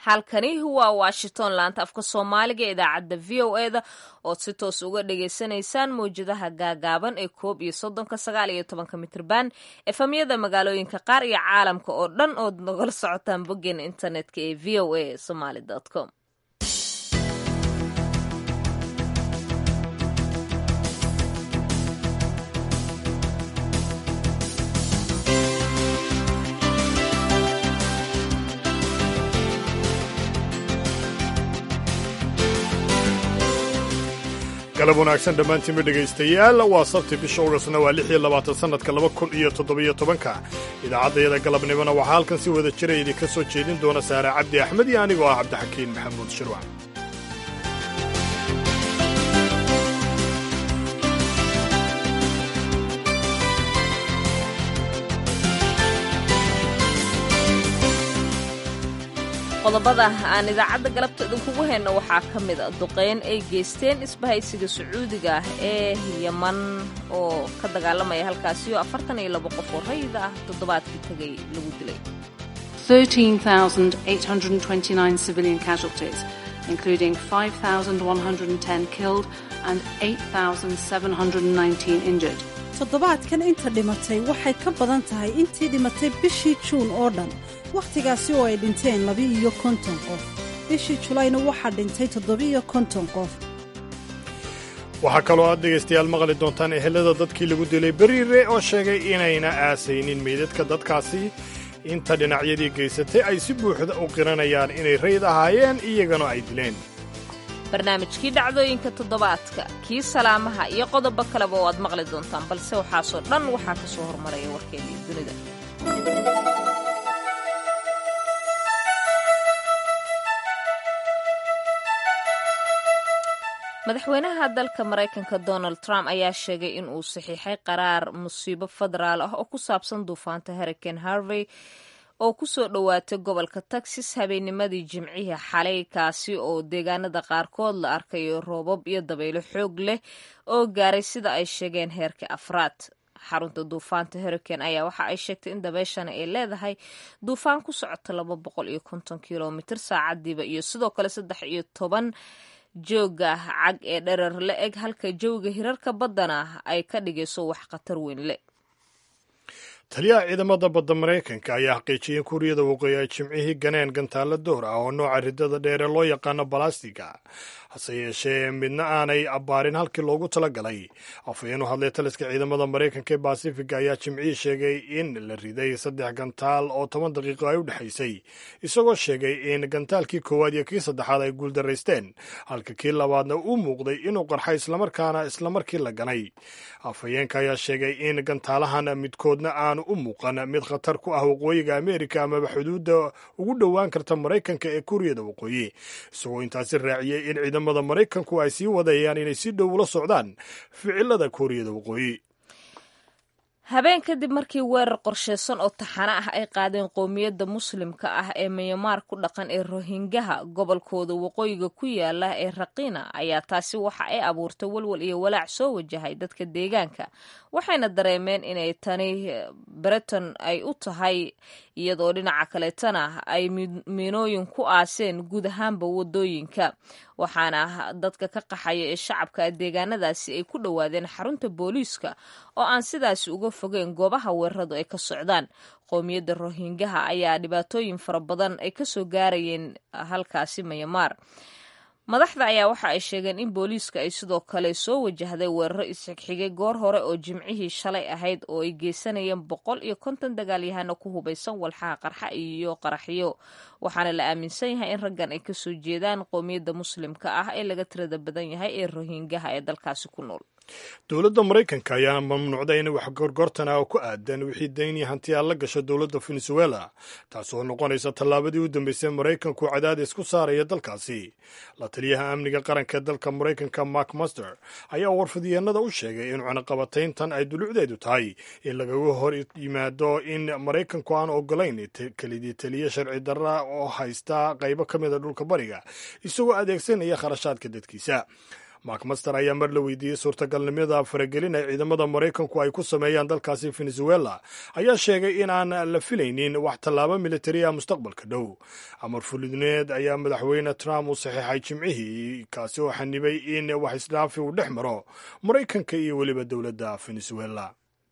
halkani waa washington laanta afka soomaaliga idaacadda v o eda ood si toos uga dhagaysanaysaan mawjadaha gaagaaban ee koob iyo soddonka sagaal iyo tobanka mitrban efamyada magaalooyinka qaar iyo caalamka oo dhan ood nagala socotaan boggeena internetka ee v o a somaly com galab wanaagsan dhammaantiinba dhegaystayaal waa sabti bisha ogasna waa lix iyo labaatan sannadka laba kun iyo toddobiyo tobanka idaacaddayada galabnimona waxaa halkan si wada jira idinka soo jeedin doona saare cabdi axmed iyo anigoo ah cabdixakiin maxamuud shirwac qodobada aan idaacadda galabta idinkugu hayno waxaa ka mid a duqeyn ay geysteen isbahaysiga sacuudiga ah ee yaman oo ka dagaalamaya halkaasi oo afartan iyo labo qof oo rayid ah toddobaadkii tegay lagu dilay civilian casualties, including 5,110 killed and 8,719 injured. toddobaadkan inta dhimatay waxay ka badan tahay intii dhimatay bishii juun oo dhan wakhtigaasi oo ay dhinteen laba-iyo konton qof bishii julayna waxaa dhintay toddoba-iyo konton qof waxaa kaloo aad dhegaystayaal maqli doontaan ehelada dadkii lagu dilay beriire oo sheegay inayna aasaynin meydadka dadkaasi inta dhinacyadii geysatay ay si buuxda u qiranayaan inay rayd ahaayeen iyagana ay dileen barnaamijkii dhacdooyinka toddobaadka kii salaamaha iyo qodobo kaleba oo aad maqli doontaan balse waxaasoo dhan waxaa ka soo hormaraya warkeennii dunida madaxweynaha dalka maraykanka donald trump ayaa sheegay in uu saxiixay qaraar musiibo federaal ah oo ku saabsan duufaanta hurricane harvey oo ku soo dhowaatay gobolka texas habeennimadii jimcihii xalay kaasi oo deegaanada qaarkood la arkayo roobab iyo dabaylo xoog leh oo gaaray sida ay sheegeen heerka afraad xarunta duufaanta hurricane ayaa waxa ay sheegtay in dabeeshana ay leedahay duufaan ku socota laba boqol iyo konton kilomitr saacadiiba iyo sidoo kale saddex iyo toban jooga cag ee dherer la eg halka jawga hirarka baddana ay ka dhigayso wax khatar weyn le taliyaha ciidamada badda maraykanka ayaa xaqiijiyay kuuriyada waqooyi ay jimcihii ganeen gantaalla door ah oo nooca riddada dheere loo yaqaano balastiga hase yeeshee midna aanay abbaarin halkii loogu talagalay afhayeen u hadlay taliska ciidamada maraykanka ee basifiga ayaa jimcihii sheegay in la riday saddex gantaal oo toban daqiiqo ay u dhexaysay isagoo sheegay in gantaalkii koowaad iyo kii saddexaad ay guuldaraysteen halka kii labaadna uu muuqday inuu qarxay islamarkaana islamarkii la ganay afhayeenka ayaa sheegay in gantaalahan midkoodna aanu u muuqan mid khatar ku ah waqooyiga ameerika amaba xuduudda ugu dhowaan karta maraykanka ee kuuriyada waqooyi isagoo intaasi raaciyey in ciidamada maraykanku ay sii wadayaan inay si dhow ula socdaan ficilada kuuriyada waqooyi habeen kadib markii weerar qorsheysan oo taxano ah ay qaadeen qowmiyadda muslimka ah ee myanmar ku dhaqan ee rohingaha gobolkooda waqooyiga ku yaala ee raqiina ayaa taasi waxa ay abuurtay walwal iyo walaac soo wajahay dadka deegaanka waxayna dareemeen inay tani breton ay u tahay iyadoo dhinaca kaleetana ay miinooyin ku aaseen guud ahaanba wadooyinka waxaana dadka ka qaxaya ee shacabka deegaanadaasi ay ku dhowaadeen xarunta booliiska oo aan sidaasi uga fogeen goobaha weeraradu ay ka socdaan qowmiyadda rohingaha ayaa dhibaatooyin fara badan ay kasoo gaarayeen halkaasi mayamaar madaxda ayaa waxa ay sheegeen in booliiska ay sidoo kale soo wajahday weeraro isxigxigay goor hore oo jimcihii shalay ahayd oo ay geysanayeen boqol iyo konton dagaalyahano ku hubaysan walxaha qarxa iyo qaraxyo waxaana la aaminsan yahay in raggan ay kasoo jeedaan qowmiyadda muslimka ah ee laga tirada badan yahay ee rohingaha ee dalkaasi ku nool dowladda maraykanka ayaana mamnuucday in wax gorgortana oo ku aadan wixii dayni hantiyaa la gasho dowladda venezuela taasoo noqonaysa tallaabadii u dambeysay maraykanku cadaadis ku saaraya dalkaasi la taliyaha amniga qaranka ee dalka maraykanka mark master ayaa warfidyeennada u sheegay in cunaqabatayntan ay dulucdeedu tahay in lagaga hor yimaado in maraykanku aan ogolayn kelidii taliya sharci darra oo haysta qaybo ka mida dhulka bariga isagoo adeegsanaya kharashaadka dadkiisa macmaster ayaa mar la weydiiyey suurtagalnimada faragelin ay ciidamada maraykanku ay ku sameeyaan dalkaasi venezuela ayaa sheegay in aan la filaynin wax tallaabo militari ah mustaqbalka dhow amar fulidneed ayaa madaxweyne trump uu saxiixay jimcihii kaasi oo xanibay in wax isdhaafi uu dhex maro maraykanka iyo weliba dowladda venezuela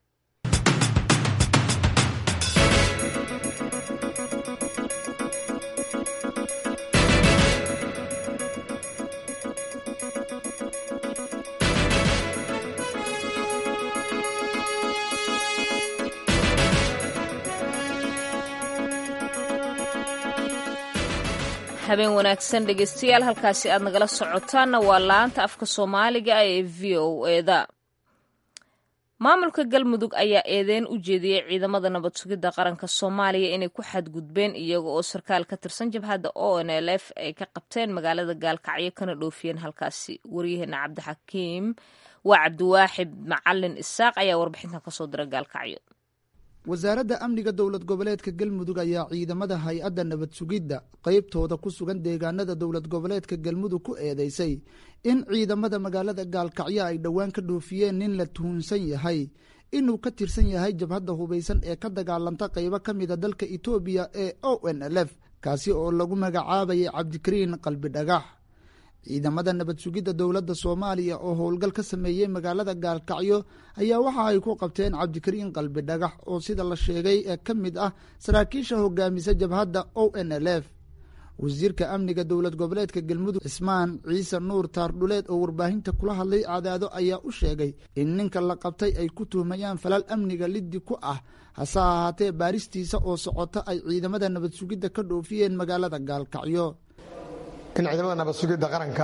habeen wanaagsan dhegeystayaal halkaasi aad nagala socotaanna waa laanta afka soomaaliga ee v o eda maamulka galmudug ayaa eedeyn u jeediyey ciidamada nabad sugidda qaranka soomaaliya inay ku xadgudbeen iyaga oo sarkaal ka tirsan jabhadda o n l f ay ka qabteen magaalada gaalkacyo kana dhoofiyeen halkaasi waryaheena cabdixakiim waa cabdiwaaxid macalin isaaq ayaa warbixintan kasoo dira gaalkacyo wasaaradda amniga dowlad goboleedka galmudug ayaa ciidamada hay-adda nabad sugidda qeybtooda ku sugan deegaanada dowlad goboleedka galmudug ku eedeysay in ciidamada magaalada gaalkacyo ay dhowaan ka dhoofiyeen nin la tuhunsan yahay inuu ka tirsan yahay jabhadda hubaysan ee ka dagaalanta qeybo ka mida dalka etoobiya ee o n l f kaasi oo lagu magacaabayay cabdikariin qalbi dhagax ciidamada nabad sugidda dowladda soomaaliya oo howlgal ka sameeyey magaalada gaalkacyo ayaa waxa ay ku qabteen cabdikariin qalbi dhagax oo sida la sheegay ee ka mid ah saraakiisha hogaamisa jabhadda o n l f wasiirka amniga dowlad goboleedka galmudug cismaan ciise nuur taardhuleed oo warbaahinta kula hadlay cadaado ayaa u sheegay in ninka la qabtay ay ku tuhmayaan falal amniga liddi ku ah hase ahaatee baaristiisa oo socota ay ciidamada nabad sugidda ka dhoofiyeen magaalada gaalkacyo in ciidamada nabad sugidda qaranka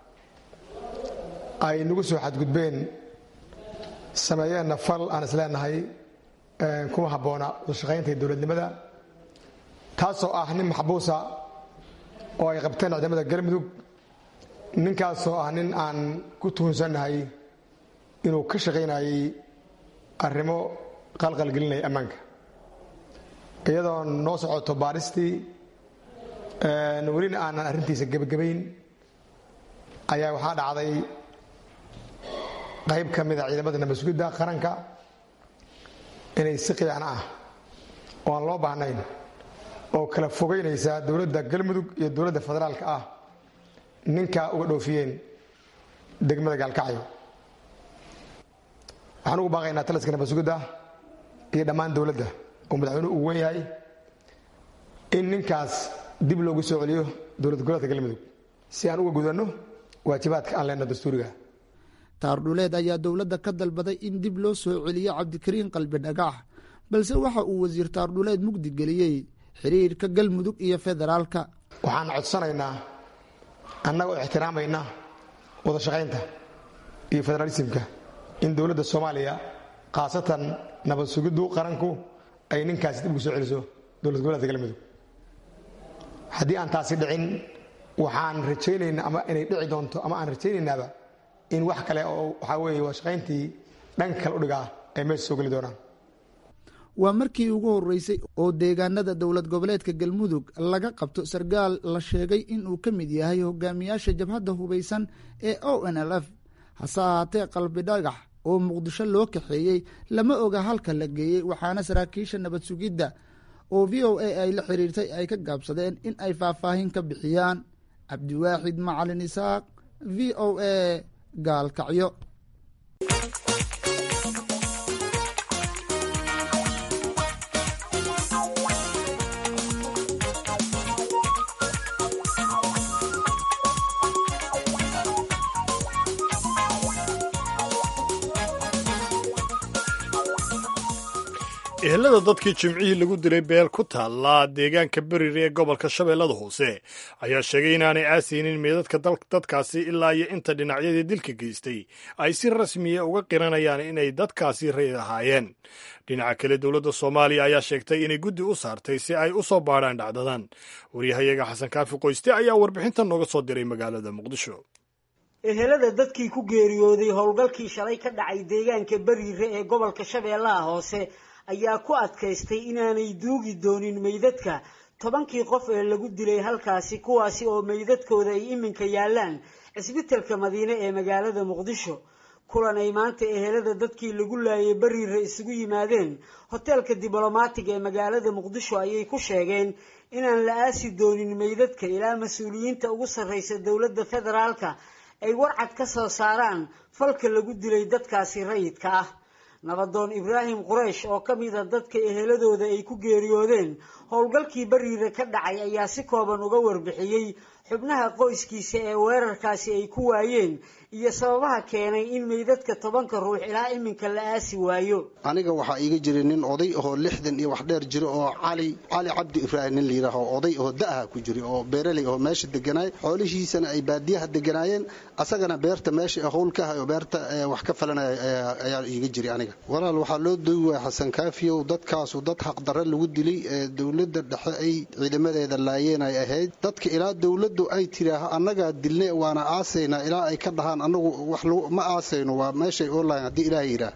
ay nagu soo xadgudbeen sameeyeenna fal aan isleenahay kuma habboona udashaqaynta dowladnimada taasoo ah nin maxbuusa oo ay qabteen ciidamada galmudug ninkaasoo ah nin aan ku tuhunsannahay inuu ka shaqaynayay arrimo qalqalgelinaya ammaanka iyadoo noo socoto baaristii welina aanan arrintiisa gebagabayn ayaa waxaa dhacday qayb ka mida ciidamada nabad sugidda qaranka inay si qiican ah oo aan loo baahnayn oo kala fogeynaysa dowladda galmudug iyo dowladda federaalka ah ninkaa uga dhoofiyeen degmada gaalkacyo waxaan ugu baaqaynaa taliska nabad sugidda iyo dhammaan dowladda oo madaxweynuhu uu wen yahay in ninkaas dib loogu soo celiyo dowlad goboleedka galmudug si aan uga gudanno waajibaadka aan leenno dastuuriga taardhuleed ayaa dowladda ka dalbaday in dib loo soo celiyo cabdikariin qalbi dhagax balse waxa uu wasiir taardhuleed mugdi geliyey xiriirka galmudug iyo federaalka waxaan codsanaynaa annagoo ixtiraamayna wada shaqaynta iyo federaalisimka in dowladda soomaaliya khaasatan nabad sugiddu qaranku ay ninkaasi dib ugu soo celiso dowlad goboleedka galmudug haddii aan taasi dhicin waxaan rajaynaynaa ama inay dhici doonto ama aan rajaynaynaaba in wax kale oo waxaa weeye waa shaqayntii dhanka kale udhigaa ay meesha soo geli doonaan waa markii ugu horeysay oo deegaanada dowlad goboleedka galmudug laga qabto sarkaal la sheegay inuu ka mid yahay hogaamiyaasha jabhadda hubaysan ee o n l f hase ahaatee qalbi dhagax oo muqdisho loo kaxeeyey lama oga halka la geeyey waxaana saraakiisha nabad sugidda oo v o a ay la xiriirtay ay ka gaabsadeen in ay faahfaahin ka bixiyaan cabdiwaaxid macalin isaaq v o a gaalkacyo ehelada dadkii jimcihii lagu dilay beel ku taalla deegaanka berire ee gobolka shabeellada hoose ayaa sheegay inaanay aasaynin meedadka dadkaasi ilaa iyo inta dhinacyadii dilka geystay ay si rasmiya uga qiranayaan inay dadkaasi ray ahaayeen dhinaca kale dowladda soomaaliya ayaa sheegtay inay guddi u saartay si ay u soo baadhaan dhacdadan waryahayaga xasan kaafi qoyste ayaa warbixintan nooga soo diray magaalada muqdisho ehelada dadkii ku geeriyooday howlgalkii shalay ka dhacay deegaanka beriire ee gobolka shabeellaha hoose ayaa ku adkaystay inaanay duugi doonin meydadka tobankii qof ee lagu dilay halkaasi kuwaasi oo meydadkooda ay iminka yaallaan cisbitalka madiine ee magaalada muqdisho kulan ay maanta ehelada dadkii lagu laayay bariire isugu yimaadeen hoteelka diblomaatiga ee magaalada muqdisho ayay ku sheegeen inaan la aasi doonin meydadka ilaa mas-uuliyiinta ugu sarreysa dowladda federaalka ay warcad ka soo saaraan falka lagu dilay dadkaasi rayidka ah nabadoon ibraahim quraysh oo ka mid a dadka eheladooda ay ku geeriyoodeen howlgalkii bariire ka dhacay ayaa si kooban uga warbixiyey xubnaha qoyskiisa ee weerarkaasi ay ku waayeen iyo sababaha keenay in meydadka tobanka ruux ilaa iminka la aasi waayo aniga waxaa iiga jira nin oday ahoo lixdan iyo wax dheer jira oo cali cali cabdi ibraahim nin layidhaaho oday oo da'aha ku jira oo beeraley oo meesha deganaay xoolihiisana ay baadiyaha deganaayeen asagana beerta meesha howlkaha oo beerta wax ka falanaya ayaa iiga jira aniga walaal waxaa loo doogi waaya xasan kaafiyow dadkaasu dad xaqdarre lagu dilay ee dowladda dhexe ay ciidamadeeda laayeen ay ahayd dadka ilaa dowladdu ay tiraaho annagaa dilne waana aasaynaa ilaa ay ka dhahaan anagu wax ma aasayno waa meeshay oolahayn haddii ilaah yidhaah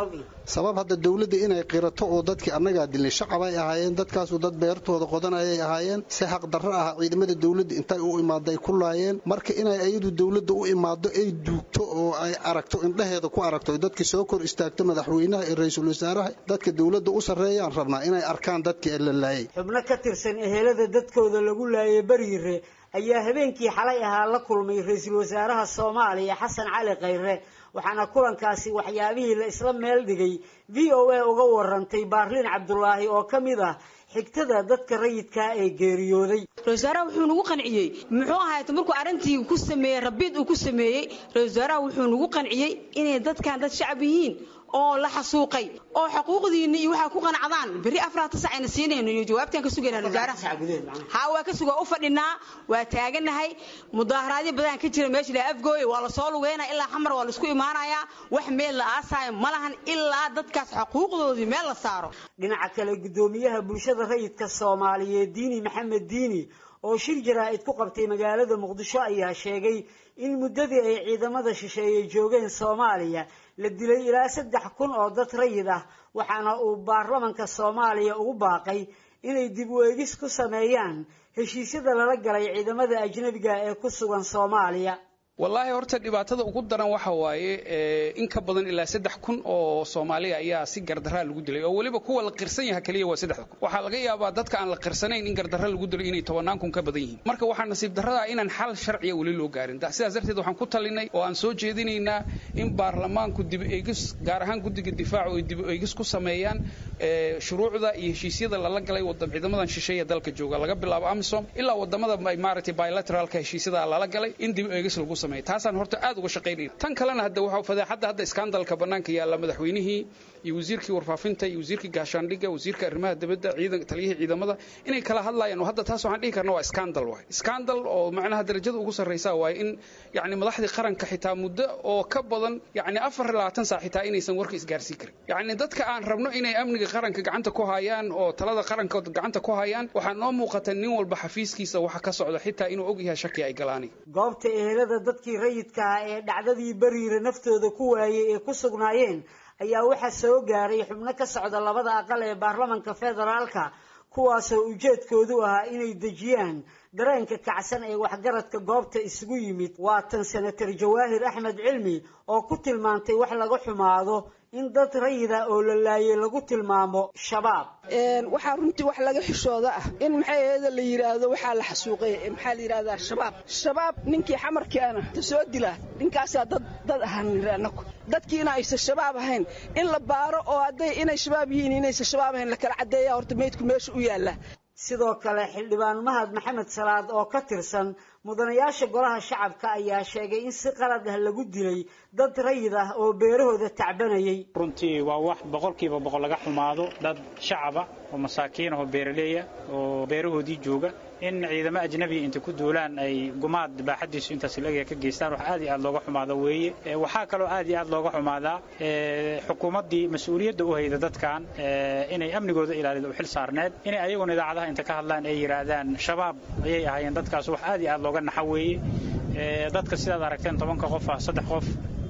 sabab hadda dowladda inay qirato oo dadkii annagaa dilnay shacab ay ahaayeen dadkaasu dad beertooda qodanayay ahaayeen si xaqdarro ah ciidamada dowladda intay u imaaday ku laayeen marka inay ayadu dowladda u imaado ay duugto oo ay aragto indhaheeda ku aragto dadkii soo kor istaagto madaxweynaha iyo ra-iisul wasaaraha dadka dowladda u sarreeyaan rabnaa inay arkaan dadkii la laayay xubno ka tirsan ehelada dadkooda lagu laayay bariire ayaa habeenkii xalay ahaa la kulmay ra-iisul wasaaraha soomaaliya xasan cali khayre waxaana kulankaasi waxyaabihii la isla meel dhigay v o a uga warantay baarliin cabdulaahi oo ka mid ah xigtada dadka rayidkaa ee geeriyooday ra-isul wasaaraha wuxuu nagu qanciyey muxuu ahaayt markuu arrintii ku sameeyey rabiid uu ku sameeyey ra-isul wasaaraha wuxuu nagu qanciyey inay dadkan dad shacab yihiin oo la xasuuqay oo xuquuqdiina iyo waxaa ku qanacdaan berri afraata sac ayna siinayno iyo jawaabtaan ka sugayna wasaaraha haa waa ka sugaa u fadhinaa waa taaganahay mudaaharaadyo badan ka jira meesha la afgooye waa lasoo lugeynaa ilaa xamar waa laisku imaanayaa wax meel la aasaayo ma lahan ilaa dadkaas xuquuqdoodii meel la saaro dhinaca kale guddoomiyaha bulshada rayidka soomaaliyeed diini maxamed diini oo shir jaraa'id ku qabtay magaalada muqdisho ayaa sheegay in muddadii ay ciidamada shisheeye joogeen soomaaliya la dilay ilaa saddex kun oo dad rayid ah waxaana uu baarlamanka soomaaliya ugu baaqay inay dib u eegis ku sameeyaan heshiisyada lala galay ciidamada ajnabiga ee ku sugan soomaaliya wallaahi horta dhibaatada ugu daran waxa waaye in ka badan ilaa saddex kun oo soomaaliya ayaa si gardaraa lagu dilay oo weliba kuwa la qirsan yaha keliya waa saddex kun waxaa laga yaabaa dadka aan la qirsanayn in gardarra lagu dilay inay tobannaan kun ka badan yihiin marka waxaa nasiib darrada inaan xal sharciya weli loo gaarin sidaas darteed waxaan ku talinay oo aan soo jeedinaynaa in baarlamaanku dib eegis gaar ahaan guddiga difaacu ay dib eegis ku sameeyaan shuruucda iyo heshiisyada lala galay ciidamadan shisheeya dalka jooga laga bilaabo amisom ilaa wadamada maaragtay bilateralka heshiisyada lala galay in dib eegis lagu sameeyo taasaan horta aad uga shaqaynayna tan kalena hadda waxa fadeexadda hadda iskaandalka bannaanka yaalla madaxweynihii iyo wasiirkii warfaafinta iyo wasiirkii gaashaandhigga wasiirka arrimaha dibadda ciidan taliyihii ciidamada inay kala hadlayaan oo hadda taas waxaan dhihi karna waa iskaandal waay iskaandal oo macnaha darajada ugu sarraysa waaye in yacni madaxdii qaranka xitaa muddo oo ka badan yacni afar iyo labaatan saac xitaa inaysan warka isgaarsiin karin yacni dadka aan rabno inay amniga qaranka gacanta ku hayaan oo talada qaranka gacanta ku hayaan waxaa noo muuqata nin walba xafiiskiisa waxa ka socda xitaa inuu og yahay shaki ay galaani goobta ehelada dadkii rayidka ah ee dhacdadii bariire naftooda ku waayey ee ku sugnaayeen ayaa waxaa soo gaaray xubno ka socda labada aqal ee baarlamanka federaalka kuwaasoo ujeedkoodu ahaa inay dejiyaan dareenka kacsan ee waxgaradka goobta isugu yimid waa tan senator jawaahir axmed cilmi oo ku tilmaantay wax laga xumaado in dad rayida oo la laayay lagu tilmaamo shabaab waxaa runtii wax laga xishooda ah in maxay aheeda la yidhaahdo waxaa la xasuuqay maxaa la yidhahdaa shabaab shabaab ninkii xamarkeena ta soo dila ninkaasaa dad dad ahaan anaku dadkiina aysan shabaab ahayn in la baaro oo hadday inay shabaab yihiin inaysan shabaab ahayn la kala caddeeya horta meydku meesha u yaalla sidoo kale xildhibaan mahad maxamed salaad oo ka tirsan mudanayaasha golaha shacabka ayaa sheegay in si qalad ah lagu dilay dad rayid ah oo beerahooda tacbanayay runtii waa wax boqolkiiba boqol laga xumaado dad shacaba oo masaakiin ah oo beeraleeya oo beerahoodii jooga in ciidamo ajnabiya inta ku duulaan ay gumaad baaxadiisu intaas laga ka geystaan wax aad iyo aad looga xumaado weeye waxaa kaloo aad iyo aad looga xumaadaa xukuumaddii mas-uuliyadda u hayda dadkan inay amnigooda ilaalido u xil saarneed inay ayaguna idaacadaha inta ka hadlaan ay yidhaahdaan shabaab ayay ahaayeen dadkaas wax aad iyo aad looga naxa weeye dadka sidaad aragteen tobanka qof ah saddex qof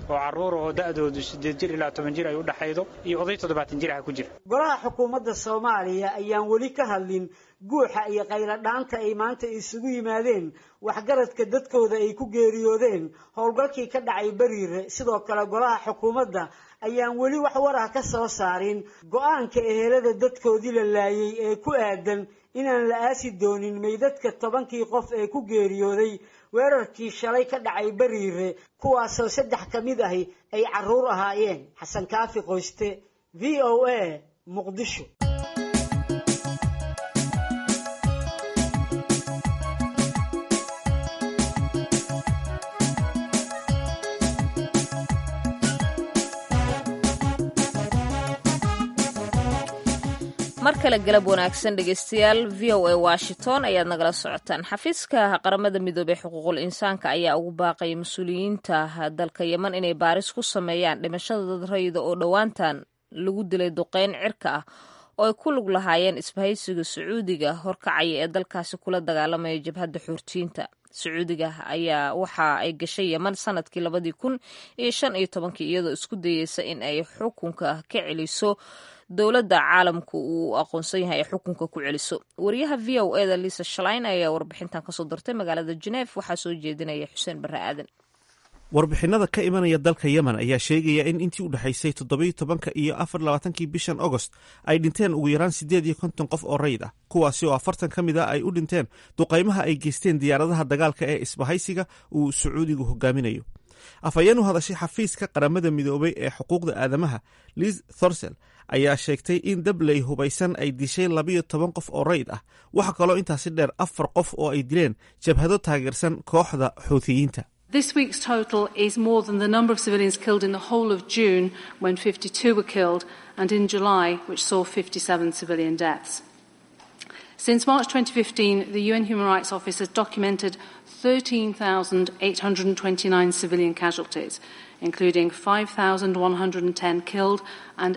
oo carruur oo da'doodu siddeed jir ilaa toban jir ay u dhexaydo iyo oday toddobaatan jir ah ku jira golaha xukuumadda soomaaliya ayaan weli ka hadlin guuxa iyo qayladhaanta ay maanta isugu yimaadeen waxgaradka dadkooda ay ku geeriyoodeen howlgalkii ka dhacay beriire sidoo kale golaha xukuumadda ayaan weli wax war ah ka soo saarin go-aanka ehelada dadkoodii la laayay ee ku aadan inaan la aasi doonin meydadka tobankii qof ee ku geeriyooday weerarkii shalay ka dhacay beriire kuwaasoo saddex ka mid ahi ay carruur ahaayeen xasan kaafi qoyste v o a muqdisho mar kale galab wanaagsan dhegeystayaal v o a washington ayaad nagala socotaan xafiiska qaramada midoobey xuquuqul insaanka ayaa ugu baaqaya mas-uuliyiinta dalka yeman inay baaris ku sameeyaan dhimashada dad rayida oo dhowaantan lagu dilay duqeyn cirka ah oo ay ku lug lahaayeen isbahaysiga sacuudiga horkacaya ee dalkaasi kula dagaalamaya jabhadda xoortiyiinta sacuudiga ayaa waxa ay gashay yeman sanadkii labadii kun iyo shan iyo tobankii iyadoo isku dayeysa in ay xukunka ka celiso dowladda caalamku uu aqoonsan yahay ay xukunka ku celiso wariyaha v o eda liisa shalayn ayaa warbixintan kasoo dirtay magaalada geneef waxaa soo jeedinaya xuseen barre aadan warbixinada ka imanaya dalka yemen ayaa sheegaya in intii u dhexaysay toddobiyo tobanka iyo afar labaatankii bishan agost ay dhinteen ugu yaraan siddeed iyo konton qof oo rayid ah kuwaasi oo afartan ka mid a ay u dhinteen duqaymaha ay geysteen diyaaradaha dagaalka ee isbahaysiga uu sacuudigu hogaaminayo afhayeen u hadashay xafiiska qaramada midoobay ee xuquuqda aadamaha liz thorsel ayaa sheegtay in dabley hubaysan ay dishay labiyo toban qof oo rayid ah waxa kaloo intaasi dheer afar qof oo ay dileen jabhado taageersan kooxda xuutiyiinta This week's total is more than the number of civilians killed in the whole of June, when 52 were killed, and in July, which saw 57 civilian deaths. Since March 2015, the UN Human Rights Office has documented 13,829 civilian casualties, including 5,110 killed and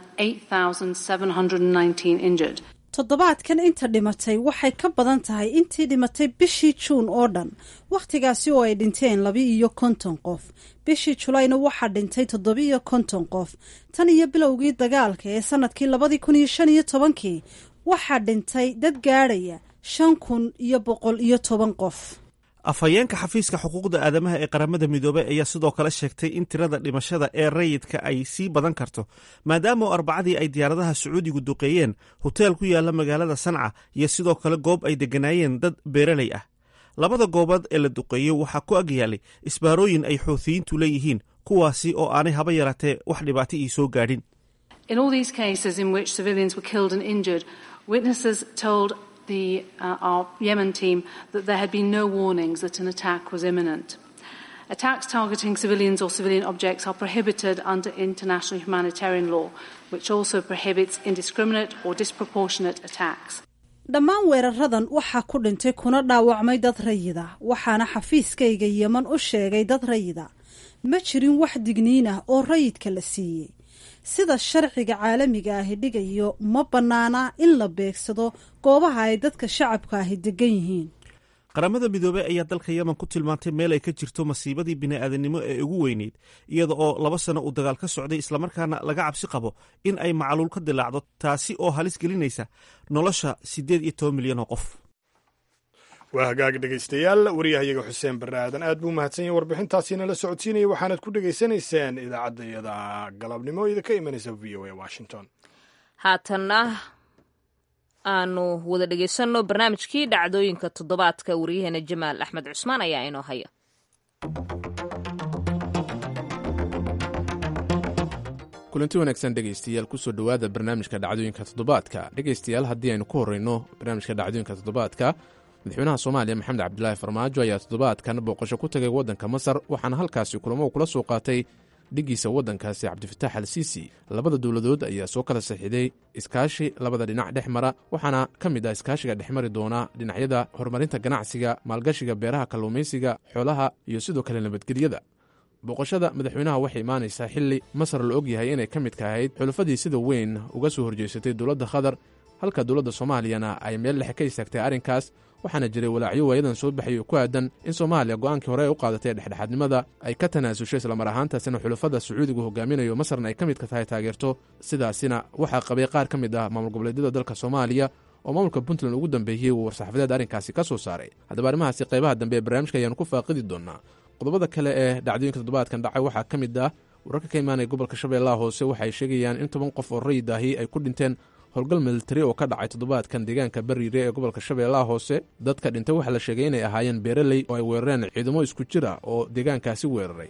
8,719 injured. toddobaadkan inta dhimatay waxay ka badan tahay intii dhimatay bishii juun oo dhan wakhtigaasi oo ay dhinteen laba-iyo konton qof bishii julayna waxaa dhintay toddoba-iyo konton qof tan iyo bilowgii dagaalka ee sanadkii labadii kun iyo shan iyo tobankii waxaa dhintay dad gaadhaya shan kun iyo boqol iyo toban qof afhayeenka xafiiska xuquuqda aadamaha ee qaramada midoobey ayaa sidoo kale sheegtay in tirada dhimashada ee rayidka ay sii badan karto maadaama oo arbacadii ay diyaaradaha sacuudigu duqeeyeen hoteel ku yaala magaalada sanca iyo sidoo kale goob ay degganaayeen dad beeraley ah labada goobood ee la duqeeyey waxaa ku agyaalay isbaarooyin ay xuutiyiintu leeyihiin kuwaasi oo aanay haba yaraatee wax dhibaato ii soo gaadhin In all these cases in which civilians were killed and injured, witnesses told the, uh, our Yemen team that there had been no warnings that an attack was imminent. Attacks targeting civilians or civilian objects are prohibited under international humanitarian law, which also prohibits indiscriminate or disproportionate attacks. dhammaan weeraradan waxaa ku dhintay kuna dhaawacmay dad rayida waxaana xafiiskayga yeman u sheegay dad rayida ma jirin wax digniin ah oo rayidka la siiyey sida sharciga caalamiga ahi dhigayo ma bannaana in la beegsado goobaha ay dadka shacabka ahi degan yihiin qaramada midoobey ayaa dalka yemen ku tilmaantay meel ay ka jirto masiibadii bini'aadanimo ee ugu weyneyd iyada oo laba sano uu dagaal ka socday islamarkaana laga cabsi qabo in ay macluul ka dilaacdo taasi oo halis gelinaysa nolosha siddeed iyo toban milyan oo qof waa hagaag dhegaystayaal waryahayaga xuseen barre aadan aad buu mahadsan yahay warbixintaasiina la socodsiinaya waxaanad ku dhegaysanayseen idaacaddayada galabnimo idinka imanaysa v o a washington haatanna aanu wada dhegaysanno barnaamijkii dhacdooyinka toddobaadka wariyaheena jamaal axmed cusmaan ayaa inoo haya kulanti wanaagsan dhegaystayaal kusoo dhowaada barnaamijka dhacdooyinka toddobaadka dhegaystayaal haddii aynu ku horreyno barnaamijka dhacdooyinka toddobaadka madaxweynaha soomaaliya maxamed cabdilaahi farmaajo ayaa toddobaadkan booqasho ku tagay waddanka masar waxaana halkaasi kulamo kula soo qaatay dhiggiisa waddankaasi cabdifatax al siisi labada dowladood ayaa soo kala saxiiday iskaashi labada dhinac dhex mara waxaana ka mid ah iskaashiga dhexmari doona dhinacyada horumarinta ganacsiga maalgashiga beeraha kalluumaysiga xoolaha iyo sidoo kale nabadgelyada booqashada madaxweynaha waxay imaanaysaa xilli masar la og yahay inay ka midka ahayd xulafadii sida weyn uga soo horjeysatay dowladda qatar halka dowladda soomaaliyana ay meel dhexe ka istaagtay arrinkaas waxaana jiray walaacyo waayadan soo baxay oo ku aadan in soomaaliya go'aankii hore ay u qaadatay dhexdhexaadnimada ay ka tanaasushay islamar ahaantaasina xulafada sacuudigu hogaaminayo masarna ay ka midka tahay taageerto sidaasina waxaa qabay qaar ka mid ah maamul goboleedyada dalka soomaaliya oo maamulka puntland ugu dambeeyey uu war-saxaafadeed arrinkaasi ka soo saaray haddaba arrimahaasi qaybaha dambe ee barnaamijka ayaanu ku faaqidi doonaa qodobada kale ee dhacdooyinka toddobaadkan dhacay waxaa ka mid ah wararka ka imaanaya gobolka shabeellaha hoose waxay sheegayaan in toban qof oo rayid ahi ay ku dhinteen howlgal militari oo ka dhacay toddobaadkan deegaanka bariire ee gobolka shabeellaha hoose dadka dhintay waxaa la sheegay inay ahaayeen beeraley oo ay weerareen ciidamo isku jir ah oo deegaankaasi weeraray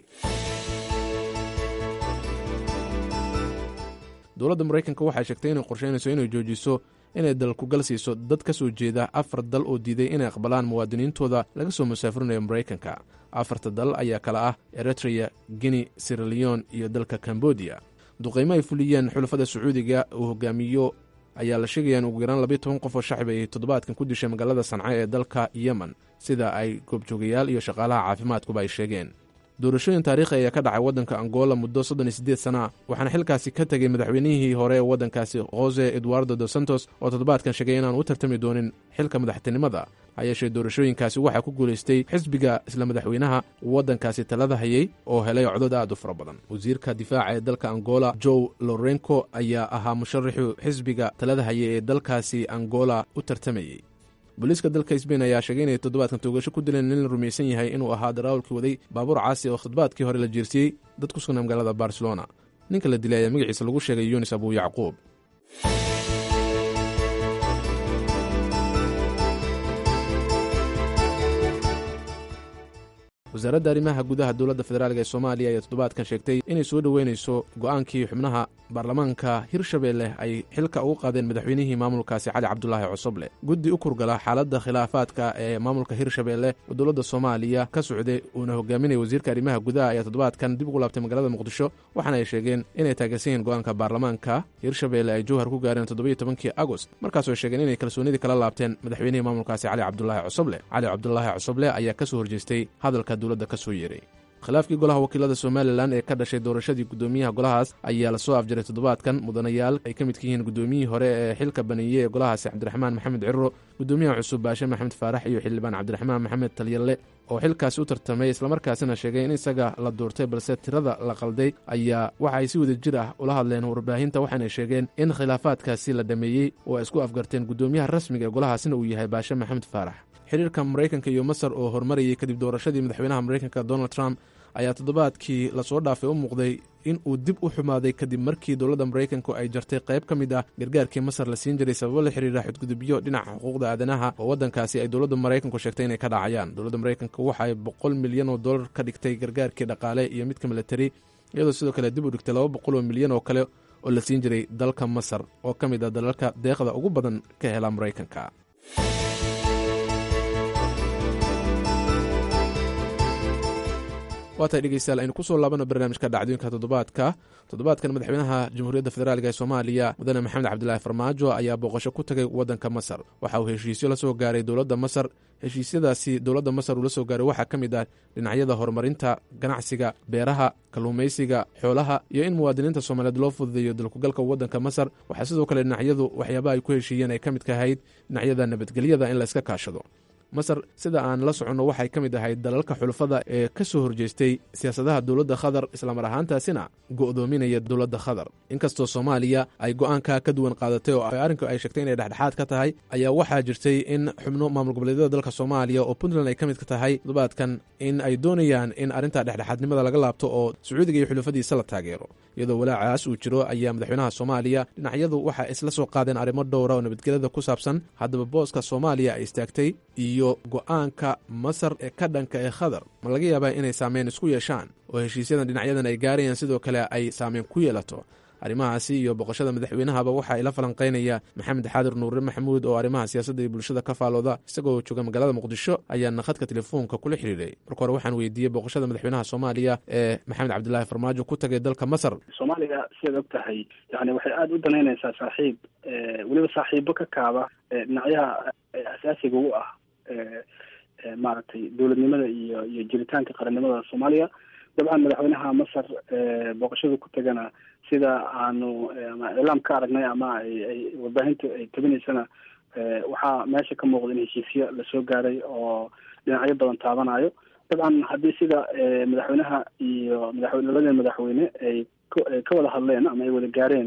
dowladda maraykanka waxay sheegtay inay qorsheynayso inay joojiso inay dalkugal siiso dad ka soo jeeda afar dal oo diiday inay aqbalaan muwaadiniintooda laga soo musaafurinayo maraykanka afarta dal ayaa kale ah eritreya guinea siraleon iyo dalka kambodiya duqaymo ay fuliyeen xulafada sacuudiga uu hogaamiyo ayaa la sheegaya in ugu yaraan labiyo toban qof oo shacib ay toddobaadkan ku dishay magaalada sanca ee dalka yemen sida ay goobjoogayaal iyo shaqaalaha caafimaadkuba ay sheegeen doorashooyin taariikhi ayaa ka dhacay waddanka angola muddo soddon iyo siddeed sana waxaana xilkaasi ka tegey madaxweynihii hore ee waddankaasi jose eduardo dos santos oo toddobaadkan sheegay inaan u tartami doonin xilka madaxtinimada ha yeeshee doorashooyinkaasi waxaa ku guulaystay xisbiga isla madaxweynaha waddankaasi talada hayay oo helay codod aad u fara badan wasiirka difaaca ee dalka angola joe lorenco ayaa ahaa musharaxu xisbiga talada hayay ee dalkaasi angola u tartamayey booliiska dalka sbain ayaa sheegay inay toddobaadkan toogasho ku dileen nin la rumaysan yahay inuu ahaa daraawalkii waday baabuur caasi oo khadbaadkii hore la jeersiyey dad ku sugnaa magaalada barcelona ninka la dilay ayaa magaciisa lagu sheegay yunis abu yacquub wasaaradda arrimaha gudaha dowladda federaalk ee soomaaliya ayaa toddobaadkan sheegtay inay soo dhoweynayso go'aankii xubnaha baarlamaanka hirshabeelle ay xilka ugu qaadeen madaxweynihii maamulkaasi cali cabdulaahi cosoble guddi u kurgala xaaladda khilaafaadka ee maamulka hirshabeelle oo dowladda soomaaliya ka socday uuna hogaaminaya wasiirka arrimaha gudaha ayaa toddobaadkan dib ugu laabtay magaalada muqdisho waxaana ay sheegeen inay taageersan yihiin go'aanka baarlamaanka hirshabeelle ay jowhar ku gaareen toddobiyo tobankii agost markaasoo ay sheegeen inay kalsoonidii kala laabteen madaxweynihii maamulkaasi cali cabdulaahi cosoble cali cabdulaahi cosoble ayaa ka soo horjeestay hadalka dowladda ka soo yeeray khilaafkii golaha wakiilada somalilan ee ka dhashay doorashadii guddoomiyaha golahaas ayaa lasoo afjaray toddobaadkan mudanayaal ay ka midka yihiin guddoomiyihii hore ee xilka baneeye ee golahaasi cabdiraxmaan maxamed ciro guddoomiyaha cusub baashe maxamed faarax iyo xildhibaan cabdiraxmaan maxamed talyalle oo xilkaasi u tartamay islamarkaasina sheegay in isaga la doortay balse tirada la qalday ayaa waxa ay si wada jir ah ula hadleen warbaahinta waxaanay sheegeen in khilaafaadkaasi la dhameeyey oo ay isku afgarteen guddoomiyaha rasmiga ee golahaasina uu yahay baashe maxamed faarax xiriirka maraykanka iyo masar oo horumarayay kadib doorashadii madaxweynaha maraykanka donald trump ayaa toddobaadkii lasoo dhaafay u muuqday in uu dib u xumaaday kadib markii dowladda maraykanku ay jartay qayb ka mid ah gargaarkii masar la siin jiray sababo la xiriira xudgudubyo dhinaca xuquuqda aadanaha oo waddankaasi ay dowladda maraykanku sheegtay inay ka dhacayaan dowladda maraykanka waxa ay boqol milyan oo dollar ka dhigtay gargaarkii dhaqaale iyo midka milatari iyadoo sidoo kale dib u dhigtay laba boqol oo milyan oo kale oo la siin jiray dalka masar oo ka mid ah dalalka deeqda ugu badan ka hela maraykanka waatay dhegeystayaal aynu ku soo laabano barnaamijka dhacdooyinka toddobaadka toddobaadkan madaxweynaha jamhuuriyadda federaalk ee soomaaliya mudane maxamed cabdilaahi farmaajo ayaa booqasho ku tagay waddanka masar waxa uu heshiisyo la soo gaaray dowladda masar heshiisyadaasi dowladda masar uu la soo gaaray waxaa ka mid ah dhinacyada horumarinta ganacsiga beeraha kalluumaysiga xoolaha iyo in muwaadiniinta soomaaliyeed loo fududeeyo dalkugalka waddanka masar waxaa sidoo kale dhinacyadu waxyaabaha ay ku heshiiyeen ay ka mid ka ahayd dhinacyada nabadgelyada in la iska kaashado masar sida aan la soconno waxay ka mid ahayd dalalka xulafada ee ka soo horjeestay siyaasadaha dowladda khadar islamar ahaantaasina go'doominaya dowladda khadar inkastoo soomaaliya ay go'aanka ka duwan qaadatay oo arrinku ay sheegtay inay dhexdhexaad ka tahay ayaa waxaa jirtay in xubno maamul goboleedyada dalka soomaaliya oo puntland ay ka mid ka tahay toddobaadkan in ay doonayaan in arrinta dhexdhexaadnimada laga laabto oo sacuudiga iyo xulafadiisa la taageero iyadoo walaacaas uu jiro ayaa madaxweynaha soomaaliya dhinacyadu waxay isla soo qaadeen arrimo dhowra oo nabadgelyada ku saabsan haddaba booska soomaaliya ay istaagtay iyo go'aanka masar ee ka dhanka ee khadar ma laga yaabaa inay saameyn isku yeeshaan oo heshiisyadan dhinacyadan ay gaarayaan sidoo kale ay saameyn ku yeelato arrimahaasi iyo boqoshada madaxweynahaba waxaa ila falanqaynaya maxamed xaadir nuure maxamuud oo arrimaha siyaasadda iyo bulshada ka faalooda isagoo jooga magaalada muqdisho ayaana khadka telefoonka kula xidhiiray marka hore waxaan weydiiyey boqoshada madaxweynaha soomaaliya ee maxamed cabdilaahi farmaajo ku tagay dalka masar soomaaliya sidaad og tahay yani waxay aada u danaynaysaa saaxiib weliba saaxiibo ka kaaba dhinacyaha asaasiga u ah maaragtay dowladnimada iyo iyo jiritaanka qarannimada soomaaliya dabcan madaxweynaha masar booqashada ku tagana sida aanu ama iclaam ka aragnay ama ay ay warbaahinta ay tabinaysana waxaa meesha ka muuqda in heshiisyo lasoo gaaray oo dhinacyo badan taabanayo dabcan haddii sida madaxweynaha iyo madaxweyne labada madaxweyne ay ka wada hadleen ama ay wada gaareen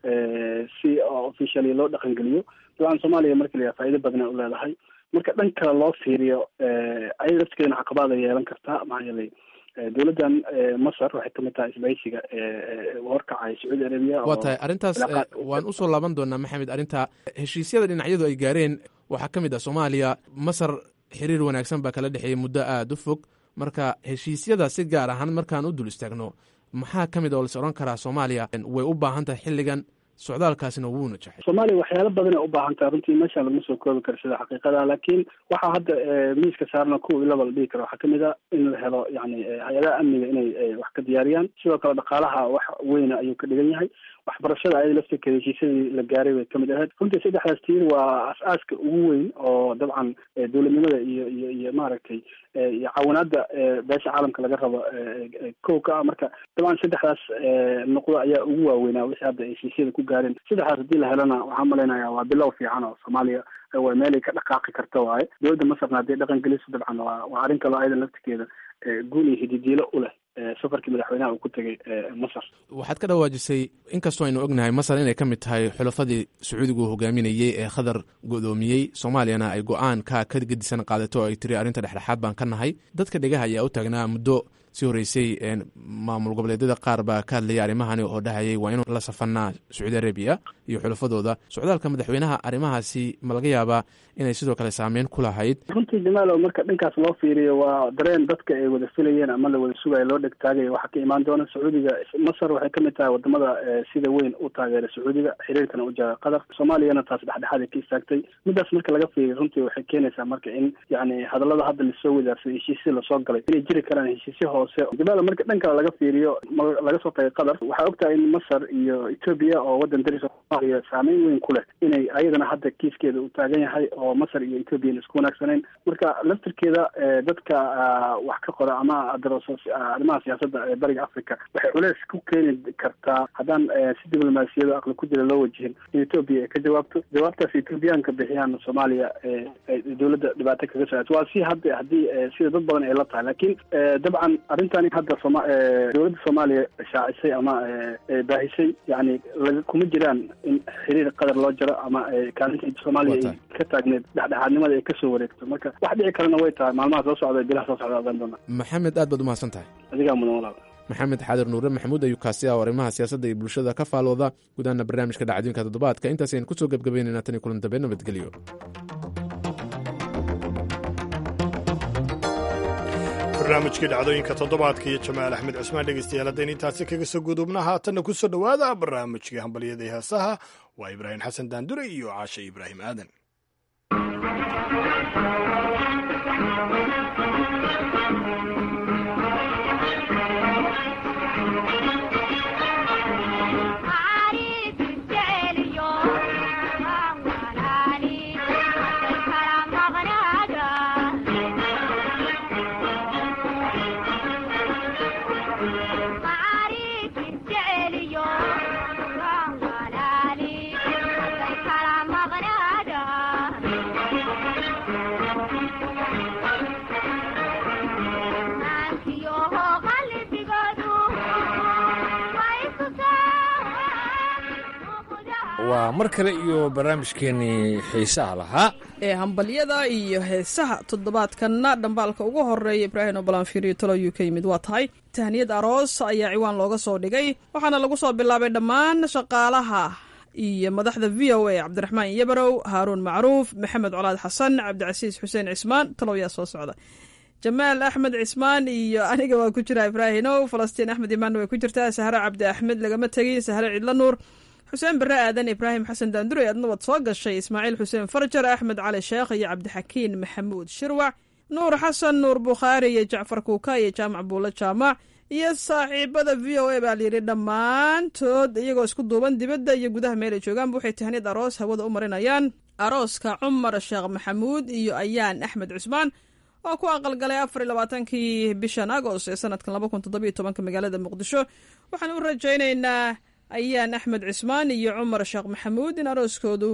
si officially loo dhaqangeliyo dabcan soomaaliya marka la yaha faa'iido badana u leedahay marka dhan kale loo fiiriyo ayada laftigeedana caqabaad ay yeelan kartaa maxaa yeelay dowladdan masar waxay kamid tahay isbahaysiga horkacay sacuudi arabiya waa tahay arrintaas waan usoo laaban doonaa maxamed arrinta heshiisyada dhinacyadu ay gaareen waxaa ka mid ah soomaaliya masar xiriir wanaagsan baa kala dhexeeyay muddo aada u fog marka heshiisyada si gaar ahaan markaan u dul istaagno maxaa ka mid oo lais odhan karaa soomaaliya way u baahan tahay xilligan socdaalkaasina wuu najaxay soomaaliya waxyaalo badan ay u baahan tahay runtii meeshaan laguma soo koobi karo sida xaqiiqada laakiin waxaa hadda miiska saarna kuwa ilaba la dhihi karo waxaa kamid a in la helo yani hay-adaha amniga inay wax ka diyaariyaan sidoo kale dhaqaalaha wax weyna ayuu ka dhigan yahay waxbarashada ayada laftirkeeda heshiisyadii la gaaray bay kamid ahayd runtii saddexdaas tiir waa as-aaska ugu weyn oo dabcan dowladnimada iyo iyo iyo maaragtay iyo caawinaada beesha caalamka laga rabo kow ka ah marka dabcan saddexdaas nuqdo ayaa ugu waaweynaa wixii hadda heshiisyada ku gaareen saddexdaas haddii la helana waxaan malaynayaa waa bilow fiican oo soomaaliya waa meelay ka dhaqaaqi karta waaye dowladda masarna hadday dhaqan geliso dabcan waa waa arrin kaloo ayada laftirkeeda guul iyo hididiilo u leh safarkii madaxweynaha uu ku tegay masar waxaad ka dhawaajisay inkastoo aynu ognahay masar inay ka mid tahay xulafadii sacuudigu hogaaminayey ee khadar godoomiyey soomaaliyana ay go-aan ka ka gedisan qaadato oo ay tiri arrinta dhexdhexaad baan ka nahay dadka dhegaha ayaa u taagnaa muddo sii horreysay maamul goboleedyada qaar baa ka hadlayay arrimahani oo dhahayay waa inuu la safanaa sacuudi arabiya iyo xulafadooda socdaalka madaxweynaha arrimahaasi ma laga yaabaa inay sidoo kale saameyn ku lahayd runtii jamaalow marka dhankaas loo fiiriyo waa dareen dadka ay wada filayeen ama la wada sugayo loo dheg taagaya waxaa ka imaan doona sacuudiga masar waxay kamid tahay wadamada sida weyn u taageera sacuudiga xiriirkana u jara qatar soomaaliyana taas dhexdhexaad ay ka istaagtay midaas marka laga fiiriyo runtii waxay keenaysaa marka in yani hadallada hadda lasoo wadaarsaday heshiisya lasoo galay inay jiri karaan heshiisyo hoose jamaalow marka dhan kale laga fiiriyo laga soo tagay qatar waxaa ogtahay in masar iyo etoobiya oo wadan daris soomaaliya saameyn weyn ku leh inay ayadana hadda kiiskeeda uu taagan yahay oo masar iyo etoobiya isku wanaagsaneyn marka laftirkeeda dadka wax ka qora ama darooso arrimaha siyaasadda ee bariga africa waxay culeys ku keeni kartaa haddaan si diblomaasiyado aqli ku jira loo wajihin in etoobiya ay ka jawaabto jawaabtaas etoobiyaanka bixiyaan soomaaliya dowladda dhibaato kaga soo waa si hadda haddii sida dad badan ay la tahay laakiin dabcan arrintani hadda sooma dowladda soomaaliya shaacisay ama baahisay yani kuma jiraan in xiriir qadar loo jaro ama kaalinta soomaaliya ay ka taagneed dhexdhexaadnimada ay kasoo wareegto marka wax dhici kalena way tahay maalmaha soo socda bilaha soo socda ogaan doona maxamed aad baad umahadsan tahay adigaa mudan walaal maxamed xaadir nuure maxamuud ayuu kaasi ah oo arrimaha siyaasadda iyo bulshada ka faalooda gudaana barnaamijka dhacdooyinka toddobaadka intaas aynu kusoo gebgabaynayna tan iyo kulan dambe nabadgelyo barnaamijkii dhacdooyinka toddobaadka iyo jamaal axmed cusmaan dhegeystayaal haddaynu intaasi kaga soo gudubna haatanna ku soo dhowaada barnaamijkii hambalyada heesaha waa ibraahim xasan daandure iyo caashe ibraahim aadan waa mar kale iyo barnaamijkeenii xiisaha lahaa ee hambalyada iyo heesaha toddobaadkanna dhambaalka ugu horeeya ibraahim obalanfiiriyo talo uu ka yimid waa tahay tahniyad aroos ayaa ciwaan looga soo dhigay waxaana lagu soo bilaabay dhammaan shaqaalaha iyo madaxda v o a cabdiraxmaan yabarow haaruun macruuf maxamed colaad xasan cabdicasiis xuseen cismaan talow yaa soo socda jamaal axmed cismaan iyo aniga waa ku jira ibraahinow falastiin axmed imaanna way ku jirtaa sahre cabdi axmed lagama tegin sahre cidla nuur xuseen bare aadan ibraahim xasan daandure adna waad soo gashay ismaaciil xuseen farjar axmed cali sheekh iyo cabdixakiin maxamuud shirwac nuur xasan nuur bukhaari iyo jacfar kuuka iyo jaamac buulo jaamac iyo saaxiibada v o a baa layidhi dhammaantood iyagoo isku duuban dibadda iyo gudaha meel ay joogaanba waxay tahniyad aroos hawada u marinayaan arooska cumar sheekh maxamuud iyo ayaan axmed cusmaan oo ku aqalgalay afar iyo labaatankii bishan agost ee sanadkan laba kun toddobiyo tobanka magaalada muqdisho waxaan u rajaynaynaa ayaan axmed cismaan iyo cumar sheekh maxamuud in arooskoodu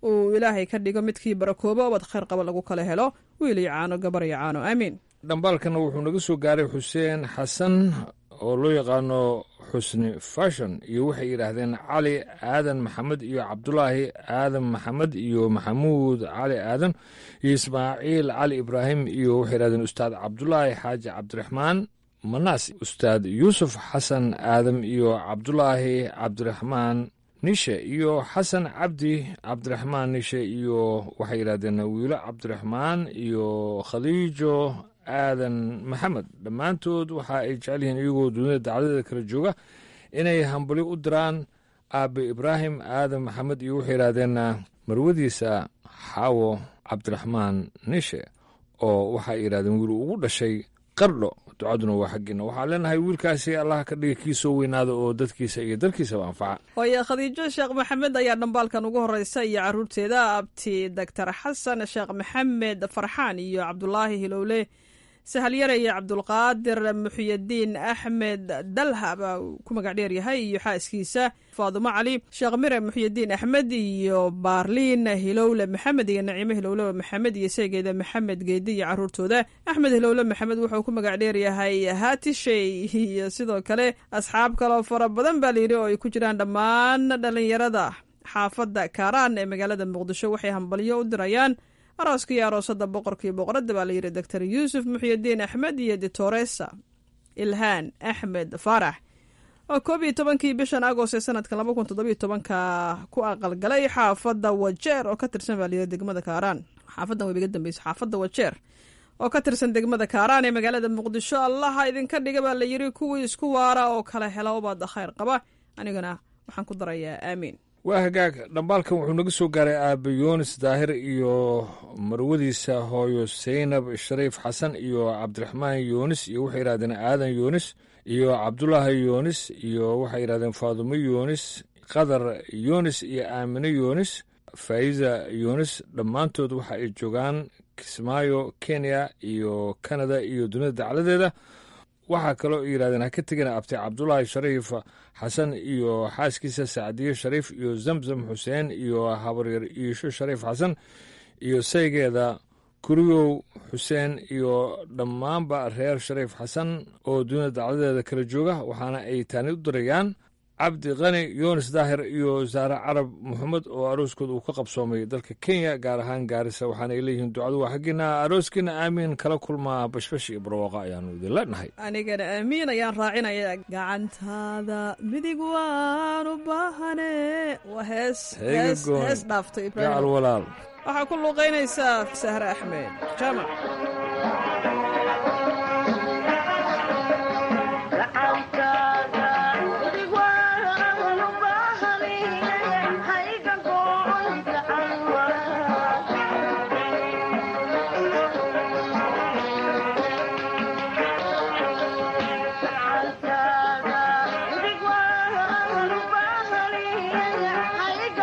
uu ilaahay ka dhigo midkii barakoobo ubad khayr qaba lagu kala helo wiil iyo caano gabar iyo caano aamiin dhambaalkana wuxuu naga soo gaaray xuseen xasan oo loo yaqaano xusni fashon iyo waxay yidhaahdeen cali aadan maxamed iyo cabdulaahi aadan maxamed iyo maxamuud cali aadan iyo ismaaciil cali ibraahim iyo waxay yidhahdeen ustaad cabdulaahi xaaji cabdiraxmaan manaas ustaad yuusuf xasan aadam iyo cabdulaahi cabdiraxmaan nishe iyo xasan cabdi cabdiraxmaan nishe iyo waxay yidhahdeen wiilo cabdiraxmaan iyo khadiijo aadan maxamed dhammaantood waxa ay jecel yihiin iyagoo dunida dacdadeeda kala jooga inay hambali u diraan aabe ibraahim aadan maxamed iyo waxay yidhahdeen marwadiisa xaawo cabdiraxmaan nishe oo waxay yidhahdeen wiil ugu dhashay qardho ducaduna waa xaggiina waxaan leenahay wiilkaasi allah ka dhiga kii soo weynaada oo dadkiisa iyo dalkiisaba anfaca hooye khadiijo sheekh maxamed ayaa dhambaalkan ugu horeysa iyo caruurteeda abti doctor xasan sheekh maxamed farxaan iyo cabdulaahi hilowle sahalyare iyo cabdulqaadir muxiyadiin axmed dalha baa ku magac dheer yahay iyo xaaskiisa faadumo cali sheekh mire muxiyadiin axmed iyo baarliin hilowle maxamed iyo naciime hilowle maxamed iyo seegeeda maxamed geedi iyo caruurtooda axmed hilowle maxamed wuxuu ku magac dheer yahay haatishey iyo sidoo kale asxaab kaloo fara badan baa layidhi oo ay ku jiraan dhammaan dhalinyarada xaafadda kaaraan ee magaalada muqdisho waxay hambalyo u dirayaan arooska iyo aroosada boqorkii boqoradda baa layidhi doctor yuusuf muxiyadiin axmed iyo ditoresa ilhaan axmed faarax oo koob iyo tobankii bishan agost ee sanadka laba kun toddobiyo tobanka ku aqalgalay xaafadda wajeer oo ka tirsan baa layidhi degmada kaaraan xaafadan wayba iga dambeyso xaafadda wajeer oo ka tirsan degmada kaaraan ee magaalada muqdisho allaha idinka dhiga baa layidhi kuwii isku waara oo kala hela ubaada khayr qaba anigana waxaan ku darayaa aamiin waa hagaag dhambaalkan wuxuu naga soo gaaray aabe yunis daahir iyo marwadiisa hooyo saynab shariif xasan iyo cabdiraxmaan yunis iyo waxay yidhahdeen aadan yunis iyo cabdulaahi yunis iyo waxay yidhahdeen faadumo yunis qadar yunis iyo aamine yunis faa'iza yunis dhammaantood waxa ay joogaan kismaayo kenya iyo kanada iyo dunida dacladeeda waxaa kaloo yidhahdeen ha ka tegina abti cabdulaahi shariif xasan iyo xaaskiisa sacdiye shariif iyo zamzam xuseen iyo habaryar iisho shariif xasan iyo saygeeda kuriyow xuseen iyo dhammaanba reer shariif xasan oo dunida dacladeeda kala jooga waxaana ay taani u dirayaan cabdi kani yunis daahir iyo saare carab maxamed oo arooskooda uu ka qabsoomay dalka kenya gaar ahaan gaarisa waxaana ay leeyihiin ducadu waa xaggiina arooskiina aamiin kala kulmaa bashbash iyo barwaaqa ayaanu idin leenahay anigana aamiin ayaan raacinaya gacantaada midig waan u baahane waa hees hees hees dhaaftay gacal walaal waxaa ku luuqaynaysaa sahre axmed jaamac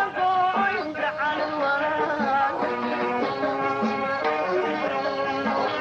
Thank you.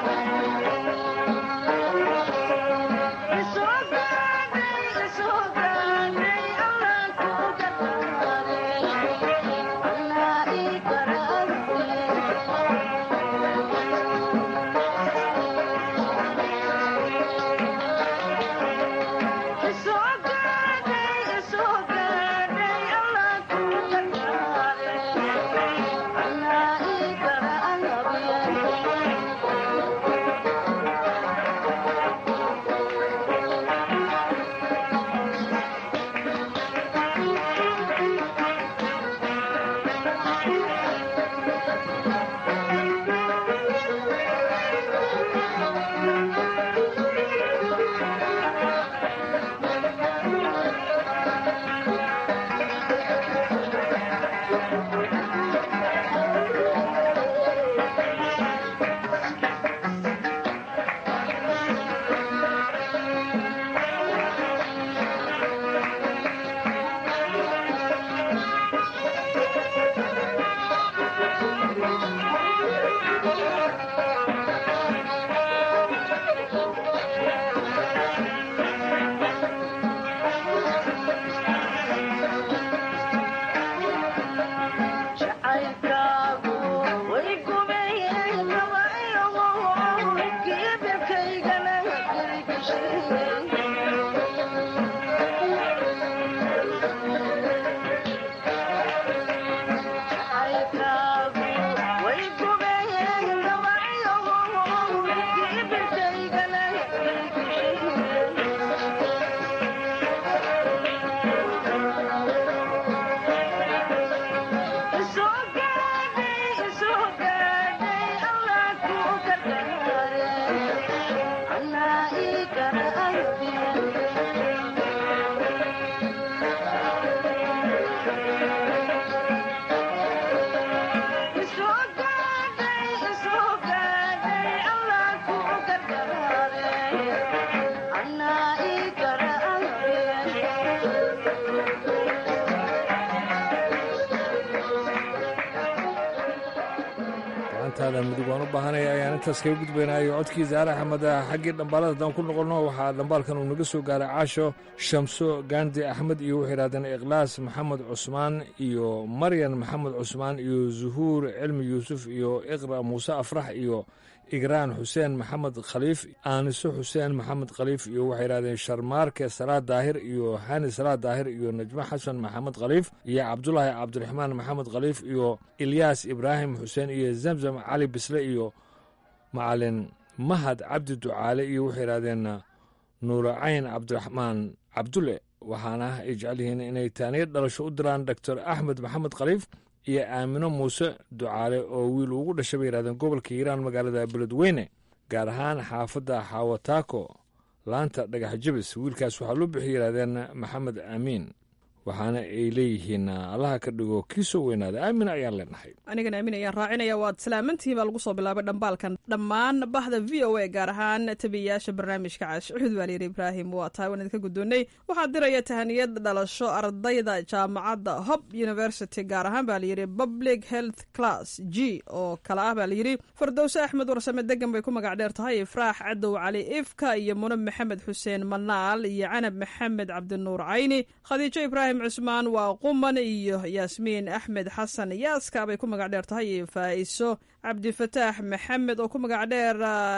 gacantaada mudug waan u baahanaya ayaan intaas kaga gudbaynayo codkii zaare axmed xaggii dhambaalada haddaan ku noqonno waxaa dhambaalkan uu naga soo gaaray caasho shamso gaandi axmed iyo waxay yidhahdeen ikhlaas maxamed cusmaan iyo maryan maxamed cusmaan iyo zuhuur cilmi yuusuf iyo iqra muuse afrax iyo igraan xuseen maxamed khaliif aaniso xuseen maxamed khaliif iyo waxay yidhahdeen sharmaarke salaad daahir iyo hani salaad daahir iyo najmo xasan maxamed khaliif iyo cabdulaahi cabdiraxmaan maxamed khaliif iyo ilyaas ibraahim xuseen iyo zamzam cali bisle iyo macalin mahad cabdi ducaale iyo waxay yidhahdeen nuuracayn cabdiraxmaan cabdulle waxaana ay jecel yihiin inay taaniya dhalasho u diraan doctor axmed maxamed khaliif iyo aamino muuse ducaale oo wiil ugu dhashay bay yidhahdeen gobolka hiiraan magaalada beledweyne gaar ahaan xaafadda xawataako laanta dhagax jabis wiilkaas waxaa loo bixi yidhahdeen maxamed aamiin waxaana ay leeyihiin allaha ka dhigo kii soo weynaada aamin ayaan leenahay anigana aamin ayaan raacinaya waad salaamantihiin baa lagu soo bilaabay dhambaalkan dhammaan bahda v o a gaar ahaan tabiyayaasha barnaamijka caashucuud baa layidhi ibraahim waa tahay waan idinka guddoonnay waxaa diraya tahaniyad dhalasho ardayda jaamacadda hob university gaar ahaan baa layidhi public health class g oo kale ah baa layidhi fardowse axmed warsame degan bay ku magac dheer tahay ifraax cadow cali ifka iyo munab maxamed xuseen manaal iyo canab maxamed cabdinuur cayni khadiijo ibraahim cusmaan waa quman iyo yaasmiin axmed xasan yaaska bay ku magac dheer tahay iyo faa'iso cabdifataax maxamed oo ku magac dheer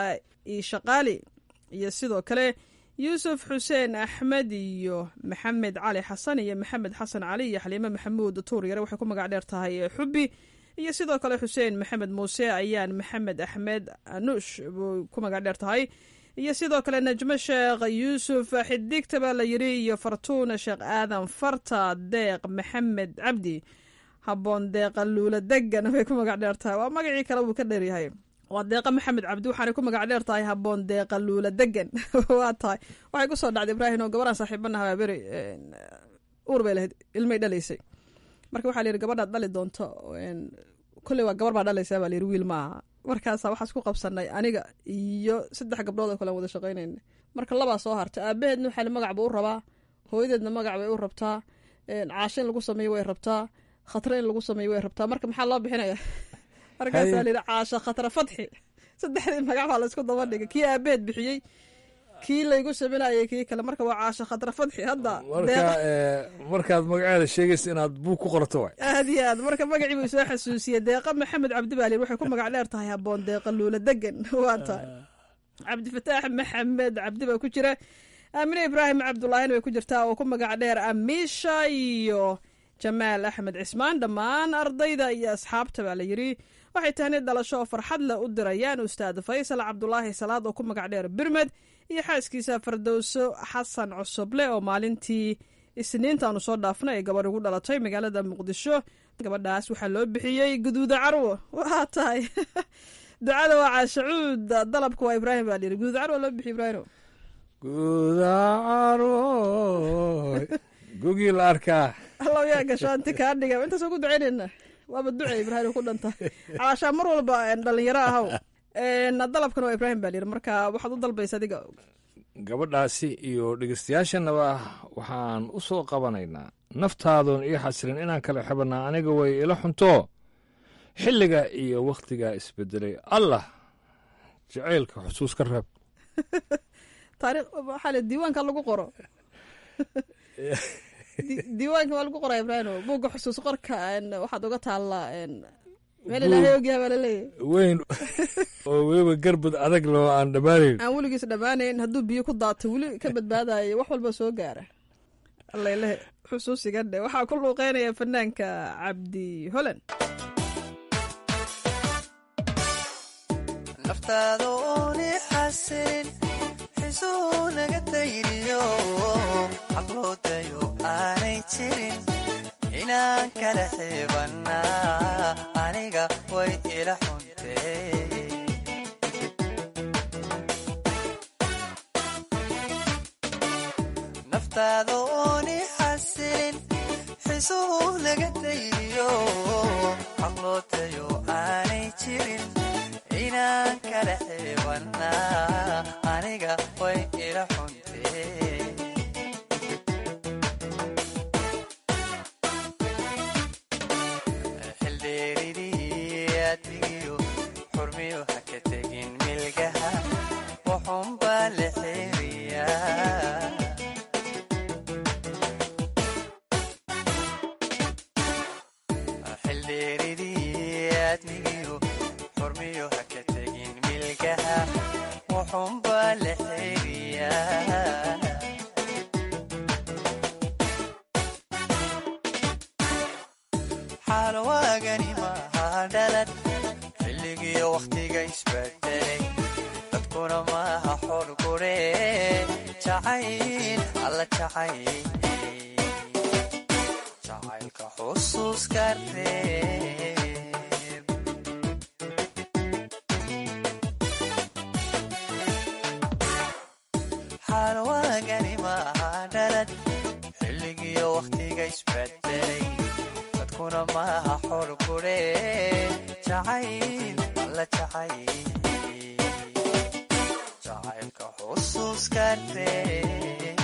ishaqaali iyo sidoo kale yuusuf xuseen axmed iyo maxamed cali xasan iyo maxamed xasan cali iyo xaliime maxamuud tuur yare waxay ku magac dheer tahay xubbi iyo sidoo kale xuseen maxamed muuse ayaan maxamed axmed anuush buu ku magac dheer tahay iyo sidoo kale najmo sheekh yuusuf xidigta baa la yidhi iyo fartuuna sheekh aadan farta deeq maxamed cabdi habboon deeqa luula degan bay ku magac dheer tahay waa magacii kale wuu ka dheeryahay waa deeqa maxamed cabdi waxaanay ku magac dheer tahay habboon deeqa luula degan waa tahay waxay ku soo dhacday ibraahim oo gabadhaan saaxiibanaha waa beri uur bay lahayd ilmay dhalaysay marka waxaa la yidhi gabadhaad dhali doonto kolley waa gabar baa dhalaysaa baa la yidhi wiil maaha markaasa waxaas ku qabsanay aniga iyo saddex gabdhood oo kale aan wada shaqaynayna marka labaa soo hartay aabaheedna waxaa magac buu u rabaa hooyadeedna magac bay u rabtaa caasho in lagu sameeyo way rabtaa khatre in lagu sameeyo way rabtaa marka maxaa loo bixinaya markaasaa la yidhi caasho khatre fadxi saddexdii magac baa laysku daba dhigay kii aabaheed bixiyey kii laygu saminayay kii kale marka waa caasho khatre fadxi hadda marka markaad magaceeda sheegaysa inaad buug ku qorto waay aad iyo aad marka magacii buu soo xasuusiyey deeqa maxamed cabdi baa layidhi waxay ku magac dheer tahay habboon deeqa luula degan waa tahay cabdifataax maxamed cabdi baa ku jira aamine ibraahim cabdulaahina way ku jirtaa oo ku magac dheer amiisha iyo jamaal axmed cismaan dhammaan ardayda iyo asxaabta baa la yidhi waxay tahni dhalasho oo farxad leh u dirayaan ustaad faysal cabdulaahi salaad oo ku magac dheer birmed iyo xaaskiisa fardowso xasan cusuble oo maalintii isniintaanu soo dhaafnay ay gabadh ugu dhalatay magaalada muqdisho gabadhaas waxaa loo bixiyey guduuda carwo waa tahay ducada waa caashacuud dalabka waa ibraahim baa layidhi guduuda carwo loo bixiy ibraahim guda carwo gugii la arkaa allow yaa gasho anti kaa dhiga intaasoo ku ducaynayna waaba duce ibraahim ku dhanta caashaa mar walba dhalinyaro ahaw dalabkan waa ibraahim baa layidhi marka waxaad u dalbaysa adiga gabadhaasi iyo dhegeystayaashannaba waxaan u soo qabanaynaa naftaadoon ii xasilin inaan kala xibannaa aniga way ila xunto xilliga iyo wakhtigaa isbedelay allah jacaylka xusuus ka reeb taariikh waxaa le diiwaanka lagu qoro diiwaanka waa lagu qoraa ibraahim buugga xusuus qorka waxaad uga taallaa meel ilaahay ogyaha baa laleeyahy weyn oo weliba garbad adag loo aan dhammaanayn aan weligiis dhammaanayn hadduu biyo ku daatay weli ka badbaadayo wax walba soo gaara allailehe xusuusigan dhe waxaa ku luuqeynaya fanaanka cabdi holan naftaada ooni xasilin xisuu naga dayriyo xaqloodayo aanay jirin inaan kala xiibannaa aniga way ila xuntee naftaada ooni xasilin xisuu naga dayriyo xaqloodayo aanay jirin inaan kala xiibannaa aniga way ila xuntee xildheeridii admigiyo xurmiyo ha ka tegin milgaha wuxuunbaa la xeeriyaa xildheeridii aadmigiyo xurmiyo ha ka tegin milgaha wuxuunbaa la xeeriyaa xaalwaagani maaha dhalad xilligiyo wakhtiga isbedelay dadkuna maaha xor gure jacayl alla jacayl jacaylka xusuuska reeb xaalwaagani maaha dhalad xilligiyo wakhtiga isbedelay dadkuna maaha xor gure jacayl alla jacayl jacaylka xusuuska reeb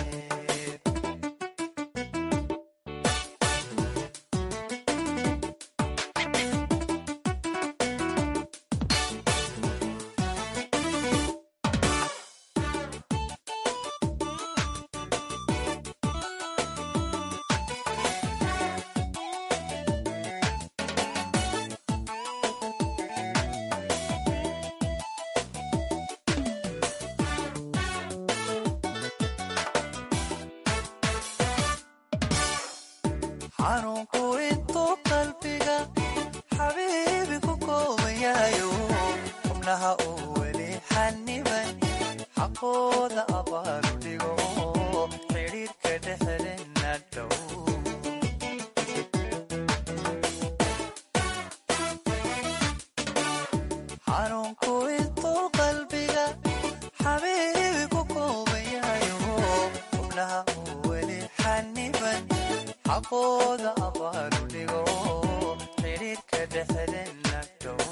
xanuunku intuu qalbiga xabiibi ku koobayayo xubnaha uu weli xaniban xaqooda abaaru dhigo xidhiirka dhexdena dhow xanuunku intuu qalbiga xabiibi ku koobayayo xubnaha uu weli xaniban xaqooda abaaru dhigo xidhiirka dhexdena dhow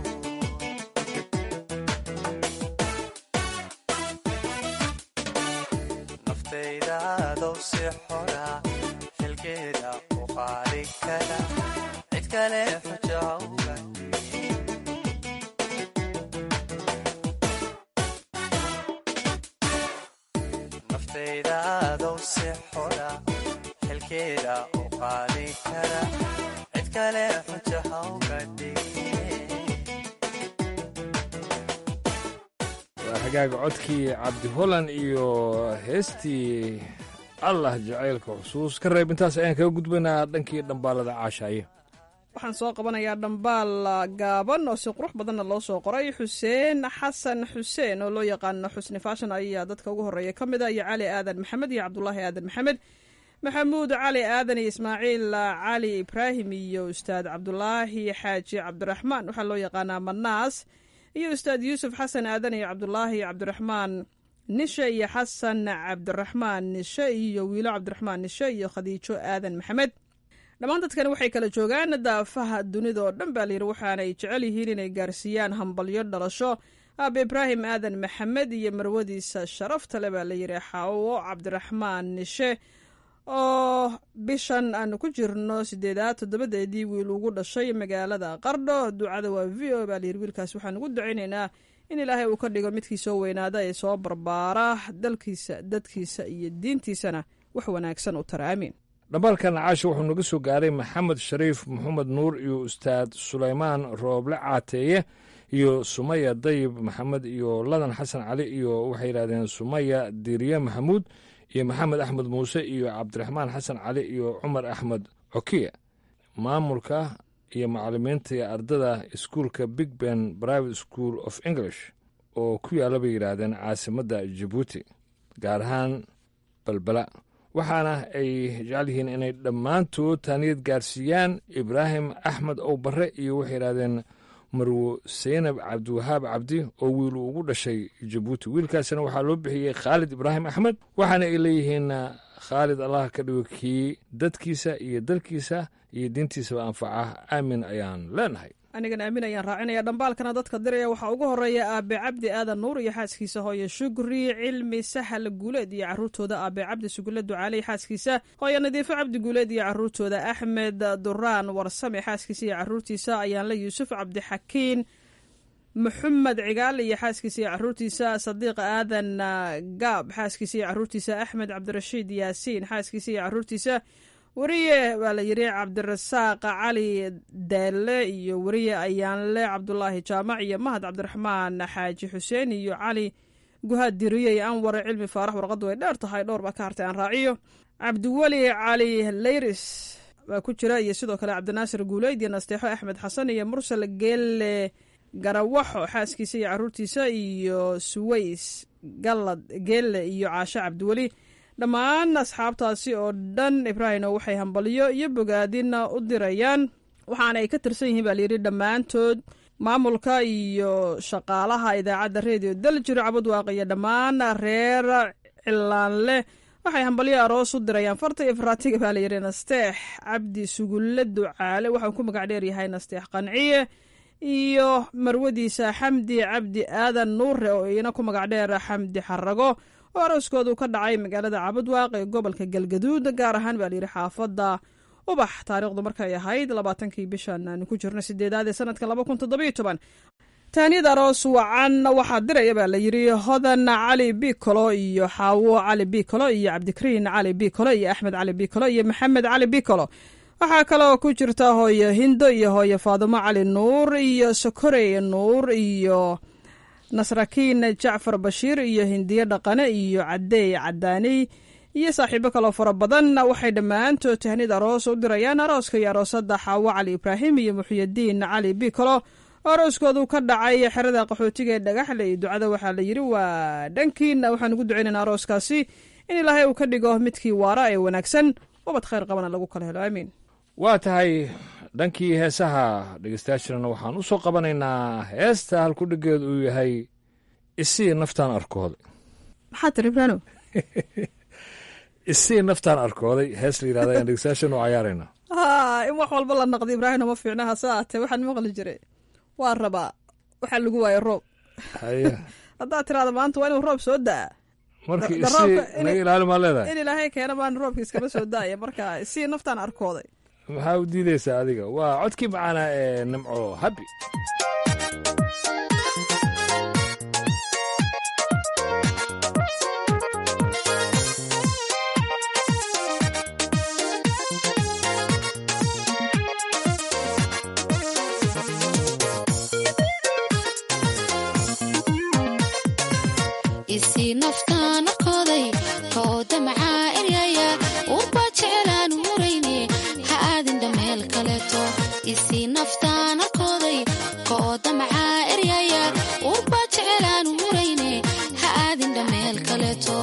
naftayda adow si xora xilkeeda u qaadi kara cid kale xujawga naftayda adow si xora xilkeeda u qaadi kara cid kale xujo hawga waa hagaaga codkii cabdi holan iyo heestii allah jacaylka xusuus ka reeb intaas ayaan kaga gudbaynaa dhankii dhambaalada caashaaye waxaan soo qabanayaa dhambaal gaaban oo si qurux badanna loo soo qoray xuseen xasan xuseen oo loo yaqaano xusni faashan ayaa dadka ugu horreeya ka mid a iyo cali aadan maxamed iyo cabdulaahi aadan maxamed maxamuud cali aadan iyo ismaaciil cali ibraahim iyo ustaad cabdulaahi xaaji cabdiraxmaan waxaa loo yaqaanaa manaas iyo ustaad yuusuf xasan aadan iyo cabdulaahi cabdiraxmaan nishe iyo xasan cabdiraxmaan nishe iyo wiilo cabdiraxmaan nishe iyo khadiijo aadan maxamed dhammaan dadkani waxay kala joogaan daafaha dunida oo dhan baa layidhi waxaanay jecel yihiin inay gaarsiiyaan hambalyo dhalasho aabe ibraahim aadan maxamed iyo marwadiisa sharafta le baa layidhi xaawo cabdiraxmaan nishe oo bishan aanu ku jirno sideedaad toddobadeedii wiil ugu dhashay magaalada qardho ducada waa v o baa layidhi wiilkaas waxaan ugu ducaynaynaa in ilaahay uu ka dhigo midkii soo weynaada ee soo barbaara dalkiisa dadkiisa iyo diintiisana wax wanaagsan u tara aamiin dhambaalkan caasha wuxuu naga soo gaaray maxamed shariif maxamed nuur iyo ustaad sulaymaan rooble caateeye iyo sumaya dayib maxamed iyo ladan xasan cali iyo waxay yidhahdeen sumaya diiriye maxamuud iyo maxamed axmed muuse iyo cabdiraxmaan xasan cali iyo cumar axmed cokiye maamulka iyo macalimiinta iyo ardada iskuulka big ben private school of english oo ku yaalla bay yidhaahdeen caasimadda jabuuti gaar ahaan balbala waxaana ay jecel yihiin inay dhammaantood taaniyad gaarsiiyaan ibraahim axmed ow barre iyo waxay yidhahdeen marwo seynab cabdiwahaab cabdi oo wiil uu ugu dhashay jabuuti wiilkaasina waxaa loo bixiyey khaalid ibraahim axmed waxaana ay leeyihiin khaalid allah ka dhigo kii dadkiisa iyo dalkiisa iyo diintiisaba anfaca aamin ayaan leenahay anigana aamin ayaan raacinaya dhambaalkana dadka diraya waxaa ugu horeeya aabe cabdi aadan nuur iyo xaaskiisa hooye shugri cilmi sahal guuleed iyo caruurtooda aabe cabdi sugulle ducaaley xaaskiisa hooye nadiifo cabdi guuleed iyo caruurtooda axmed duraan warsame xaaskiisa iyo caruurtiisa ayaanle yuusuf cabdixakiin maxamed cigaal iyo xaaskiisa iyo caruurtiisa sadiiq aadan gaab xaaskiisa iyo caruurtiisa axmed cabdirashiid yaasiin xaaskiisa iyo caruurtiisa weriye baa la yidhi cabdirasaaq cali deelle iyo weriye ayaanle cabdulaahi jaamac iyo mahad cabdiraxmaan xaaji xuseen iyo cali guhaad diriye iyo anwar cilmi faarax warqaddu way dheer tahay dhowr baa ka hartay aan raaciyo cabdiweli cali leyris baa ku jira iyo sidoo kale cabdinaasir guuleyd iyo nasteexo axmed xasan iyo mursal geelle garawaxo xaaskiisa iyo caruurtiisa iyo suways gallad geelle iyo caasho cabdiweli dhammaan asxaabtaasi oo dhan ibraahino waxay hambalyo iyo bogaadina u dirayaan waxaana ay ka tirsan yihiin baa layidhi dhammaantood maamulka iyo shaqaalaha idaacadda redio daljiro cabudwaaq iyo dhammaan reer cilaanle waxay hambalyo aroos u dirayaan farta iyo faraatiga baa layidhi nasteex cabdi sugulle ducaale waxauu ku magac dheer yahay nasteex qanciye iyo marwadiisa xamdi cabdi aadan nuure oo iyana ku magac dheer xamdi xarago oo arooskoodu ka dhacay magaalada cabudwaaq ee gobolka galgaduud gaar ahaan baa layidhi xaafadda ubax taariikhdu markay ahayd labaatankii bishan aanu ku jirno sideedaad ee sanadka laba kun toddobiyo toban taaniyad aroos wacan waxaa diraya baa layidhi hodan cali bicolo iyo xaawo cali bicolo iyo cabdikariin cali bicolo iyo axmed cali bicolo iyo maxamed cali bicolo waxaa kaloo ku jirta hooyo hindo iyo hooyo faadumo cali nuur iyo sokorey nuur iyo nasrakiin jacfar bashiir iyo hindiye dhaqane iyo cadeey cadaaniy iyo saaxiibo kaloo fara badan waxay dhammaantood tahnid aroos u dirayaan arooska iyo aroosada xaawo cali ibraahim iyo muxyadiin cali bicolo oo arooskoodu ka dhacay xerada qaxootiga ee dhagaxle iyo ducada waxaa la yidhi waa dhankiina waxaan ugu ducaynayna arooskaasi in ilaahay uu ka dhigo midkii waara ee wanaagsan wabad khayr qabana lagu kala helo aamiin waa tahay dhankii heesaha dhegeystayaashana waxaan u soo qabanaynaa heesta halkudhigeed uu yahay isii naftaan arkooday maxaa tiri ibraano isii naftaan arkooday hees la yidhahda ayaan dhegeystayaashan u cayaaraynaa ha in wax walba la naqdi ibraahino ma fiicna hase aatee waxaan maqli jiray waa rabaa waxaa lagu waaya roob haye haddaad tiraada maanta waa inuu roob soo da'a markii Da- isii roobka in- naga ilaali maa leedahay in ilaahay keena baan roobka iskama soo daaya marka isii naftaan arkooday maxaa u diideysaa adiga waa codkii macaanaa ee nimco habi isii naftaan arkooday kooda macaa eryaya urbaa jecelaan hurayne ha aadin dhameel kaleeto isii naftaan arkooday kooda macaa eryaya urbaa jecelaan hurayne ha aadin dhameel kaleeto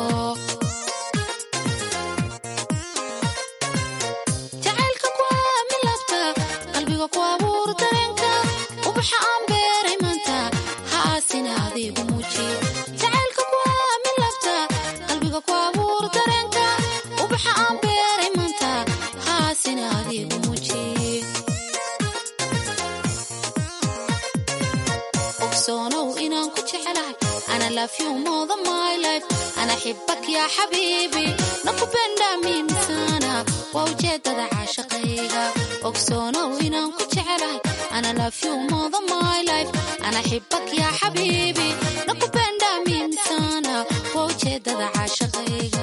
jacaylka ku aamin labta qalbiga ku abuur dareenka ubaxa aan beeray maanta ha aasina adigu muuji jacaylka ku aamin labta qalbiga ku abuur dareenka ubaxa aan beeray maanta ha aasina adigu muuji ogsoonow inaan ku jecelahay ana love you more than my life ana xibak yaa xabiibi nakupenda mimi sana waa ujeedada caashaqayga ogsoonow inaan ku jecelahay ana love you more than my life ana xibak yaa xabiibi nakupenda mimi sana waa ujeedada caashaqayga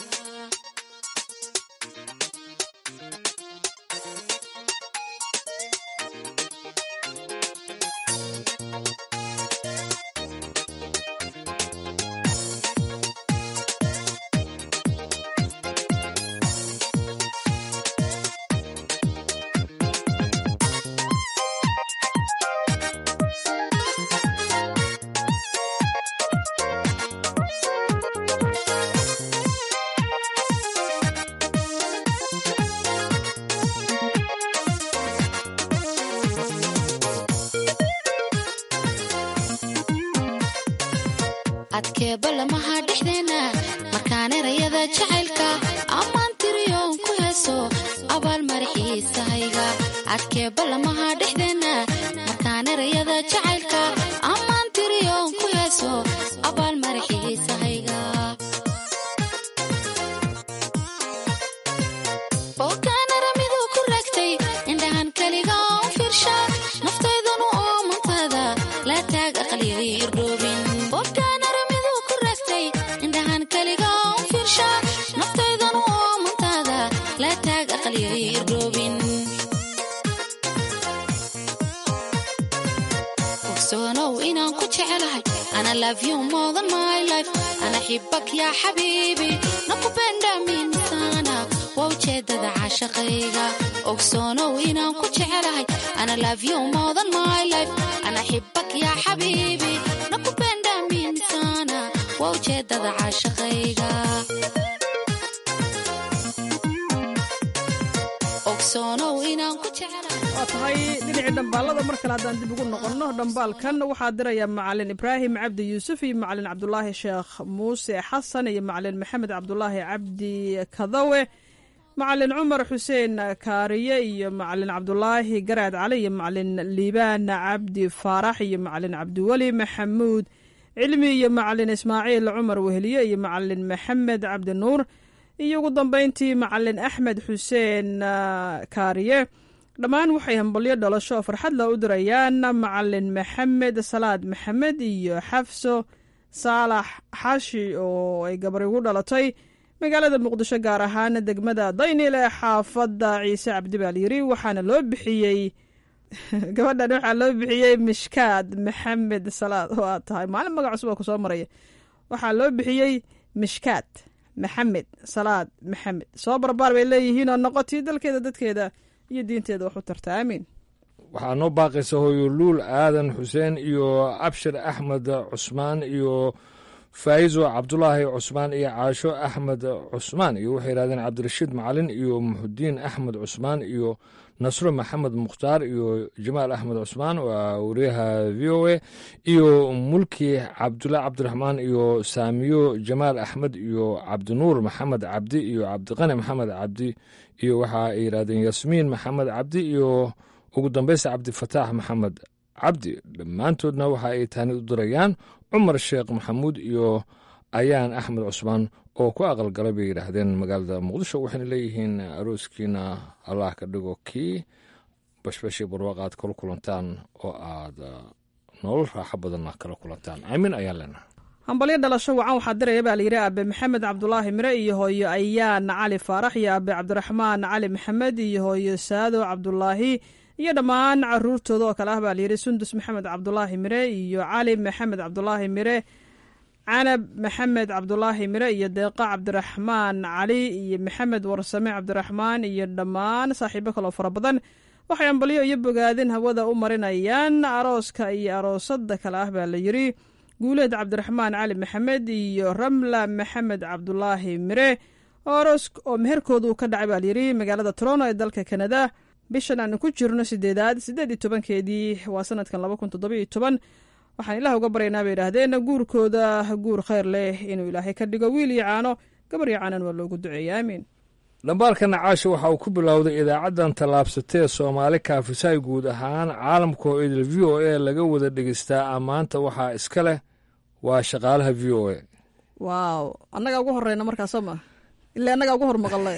adkeeba lamaha dhexdeena markaan erayada jacaylka ammaan tiriyoon ku heeso abaal maraxiisahayga adkeeba lamaha dhexdeena markaan erayada jacaylka ammaan tiriyoon ku heeso abaal maraxiisahayga bookaan aramidu ku raagtay indhahan keliga u fiirsha naftaydanu oo mantada la taag irdhoobin bobkaan aramiduu ku raagtay indhahan keliga u fiirsha naftaydan u oomantaada la taag aqalya irdhoobin ogsoonow inaan ku jecelahay ana love you more than my life ana xibak yaa xabiibi nakupenda mimi sana waa ujeedada caashaqayga ogsoonow inaan ku jecelahay ana love you more than my life ana xibak yaa xabiibi nakupenda mimi sana waa ujeedada caashaqayga ogsoonow inaan ku jecelahay waa tahay dhinacii dhambaalada mar kale haddaan dib ugu noqonno dhambaalkan waxaa diraya macalin ibraahim cabdi yuusuf iyo macalin cabdulaahi sheekh muuse xasan iyo macalin maxamed cabdulaahi cabdi kadawe macalin cumar xuseen kaariye iyo macalin cabdulaahi garaad cali iyo macalin liibaan cabdi faarax iyo macalin cabdiweli maxamuud cilmi iyo macalin ismaaciil cumar weheliye iyo macalin maxamed cabdi nuur iyo ugu dambeyntii macalin axmed xuseen kaariye dhammaan waxay hambalyo dhalasho oo farxad la u dirayaan macalin maxamed salaad maxamed iyo xafso saalax xashi oo ay gabari ugu dhalatay magaalada muqdisho gaar ahaan degmada daynil ee xaafadda ciise cabdi baal yiri waxaana loo bixiyey gabadhan waxaa loo bixiyey mishkaad maxamed salaad oo aad tahay maalin magac cusub oo kusoo maraya waxaa loo bixiyey mishkaad maxamed salaad maxamed soo barbaar bay leeyihiin oo noqotii dalkeeda dadkeeda iyo diinteeda wax u tarta aamiin waxaa noo baaqaysa hooyo luul aadan xuseen iyo abshir axmed cusmaan iyo faa'izo cabdulaahi cusmaan iyo caasho axmed cusmaan iyo waxay yidhahdeen cabdirashiid macalin iyo muxudiin axmed cusmaan iyo nasro maxamed mukhtaar iyo jamaal axmed cusmaan waa wariyaha v o a iyo mulki cabdullah cabdiraxmaan iyo saamiyo jamaal axmed iyo cabdinuur maxamed cabdi iyo cabdiqani maxamed cabdi iyo waxa ay yidhahdeen yasmiin maxamed cabdi iyo ugu dambeysa cabdifataax maxamed cabdi dhammaantoodna waxa ay taani u dirayaan cumar sheekh maxamuud iyo ayaan axmed cusmaan oo ku aqalgalay bay yidhaahdeen magaalada muqdisho waxayna leeyihiin arooskiina allah ka dhigo kii bashbashii barwaaq aad kala kulantaan oo aad nolol raaxo badanna kala kulantaan aamin ayaan leenahay hambalyo dhalasho wacan waxaa diraya baa layidhi aabe maxamed cabdulaahi mire iyo hooyo ayaan cali faarax iyo aabe cabdiraxmaan cali maxamed iyo hooyo saado cabdulaahi iyo dhammaan caruurtooda oo kale ah baa layidhi sundus maxamed cabdulaahi mire iyo cali maxamed cabdulaahi mire canab maxamed cabdulaahi mire iyo deeqa cabdiraxmaan cali iyo maxamed warsame cabdiraxmaan iyo dhammaan saaxiibo kaloo fara badan waxay ambalyo iyo bogaadin hawada u marinayaan arooska iyo aroosada kale ah baa layidhi guuleed cabdiraxmaan cali maxamed iyo ramla maxamed cabdulaahi mire oo aroos oo meherkooda uu ka dhacay baa layidhi magaalada toronto ee dalka kanada bishan aanu ku jirno sideedaad sideed iyo tobankeedii waa sanadkan laba kun toddobiyo toban waxaan ilaah uga baryaynaa bay idhaahdeen guurkooda guur khayr leh inuu ilaahay ka dhigo wiil iyo caano gabar iyo caanan waa loogu duceeya aamiin dhambaalka nacaasha waxa uu ku bilowday idaacaddan tallaabsatee soomaali kaafisay guud ahaan caalamka oo idil v o a laga wada dhegeystaa ammaanta waxaa iska leh waa shaqaalaha v o a waaw annagaa ugu horeyna markaasoo ma ilaa annagaa ugu hormaqalay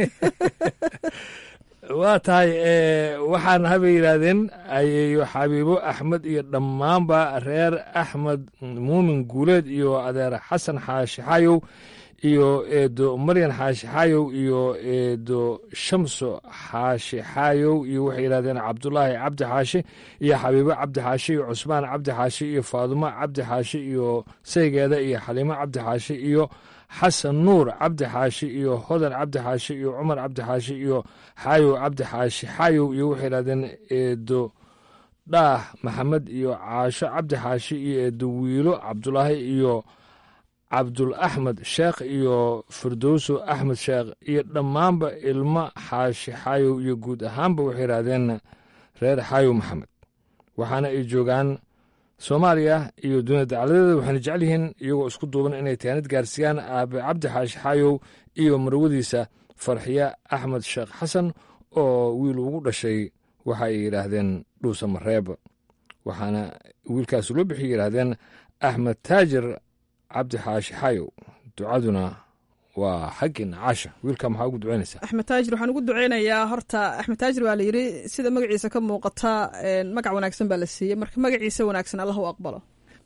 waa tahay waxaana habay yidhaahdeen ayeeyo xabiibo axmed iyo dhammaanba reer axmed muumin guuleed iyo adeer xasan xaashi xayow iyo eedo maryan xaashi xayow iyo eedo shamso xaashi xayow iyo waxay yidhahdeen cabdulaahi cabdi xaashi iyo xabiibo cabdi xaashi iyo cusmaan cabdi xaashi iyo faadumo cabdi xaashi iyo saygeeda iyo xaliimo cabdi xaashi iyo xasan nuur cabdi xaashi iyo hodan cabdi xaashi iyo cumar cabdi xaashi iyo xaayow cabdi xaashi xaayow iyo waxay yidhahdeen eedo dhaah maxamed iyo caasho cabdi xaashi iyo eedo wiilo cabdulaahi iyo cabdul axmed sheekh iyo firdowso axmed sheekh iyo dhammaanba ilmo xaashi xaayow iyo guud ahaanba waxay yidhahdeen reer xaayow maxamed waxaana ay joogaan soomaaliya iyo dunia dacaladeeda waxayna jecel yihiin iyagoo isku duuban inay taanid gaarsiiyaan aabe cabdi xaashi xaayow iyo marwadiisa farxiye axmed sheekh xasan oo wiil ugu dhashay waxa ay yidhaahdeen dhuusa mareeb waxaana wiilkaas loo bixi yidhaahdeen axmed taajir cabdi xaashi xaayow ducaduna waa xaggii nacaasha wiilka maxaa ugu ducaynaysaa axmed taajir waxaan ugu duceynayaa horta axmed taajir waa la yidhi sida magaciisa ka muuqata magac wanaagsan baa la siiyey marka magaciisa wanaagsan allah u aqbalo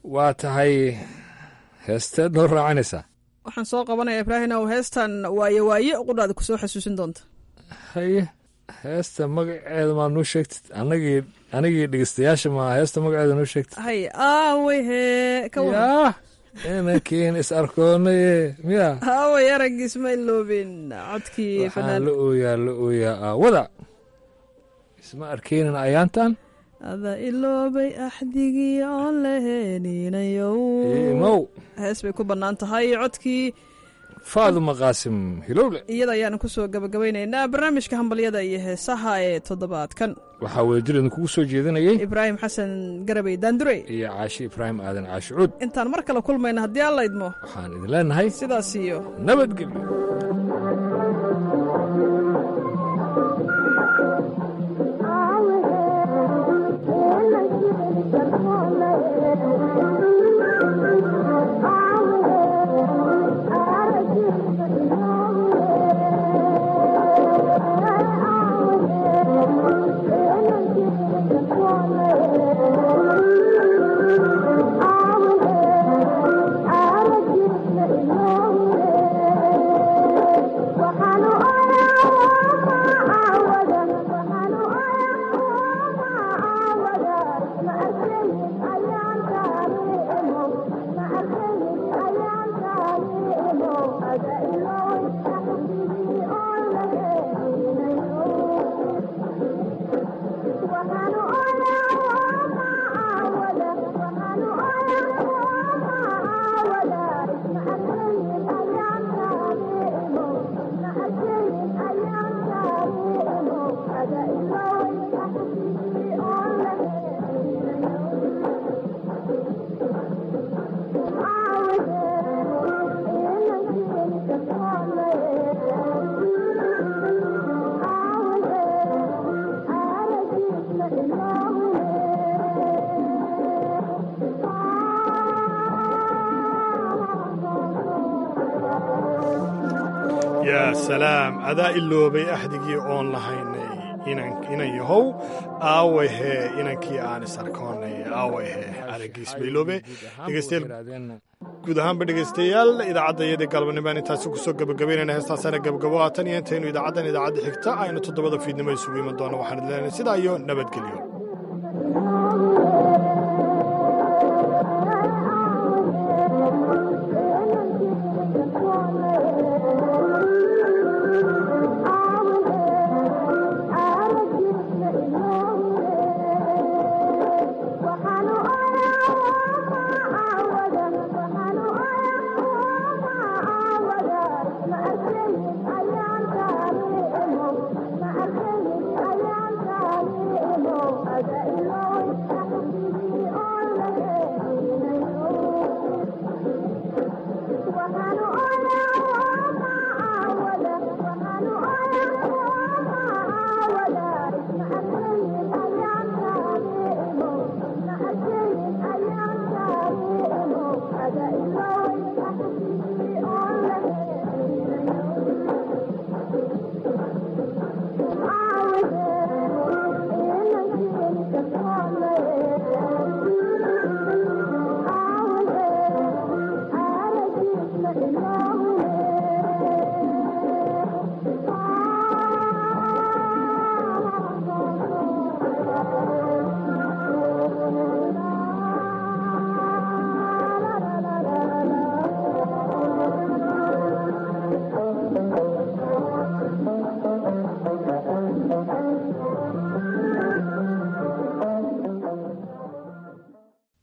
waa tahay heesteed noo raacanaysaa waxaan soo qabanaya ibraahim ow heestan waaye waaye qudhaada kusoo xasuusin doonta haye heesta magaceeda maa noo sheegtid anagii anigii dhegeystayaasha maa heesta magaceeda noo sheegtid hay aaway hee ka yaa inankiin is arkoonaye miya aaway aragiis ma iloobin codkii waxaan la ooyaa la ooyaa aawada isma arkeynin ayaantan ada iloobay axdigii oon laheninayow imow hees bay ku bannaan tahay codkii faaduma qaasim hilowle iyada ayaanu kusoo gabagabaynaynaa barnaamijka hambalyada iyo heesaha ee toddobaadkan waxaa wadajir idinkugu soo jeedinayay ibraahim xasan garabey daandurey iyo caashi ibraahim aadan caashi cuud intaan mar kale kulmayna haddii alla idmo waxaan idin leenahay sidaas iyo nabadgelyo yaa salaam adaa iloobay axdigii oon lahaynay inan yahow aaway hee inankii aan is arkoonay aaway hee aragiis bayloobe dhegeystayaal guud ahaanba dhegeystayaal idaacadda iyadii galbannimaan intaasi kusoo gebagabaynayna heestaasaana gebagabo aatan iyo intaynu idaacaddan idaacadda xigta aynu toddobada fiidnimo isugu iman doonno waxaan idin leenahay sidaa iyo nabadgelyo Thank you.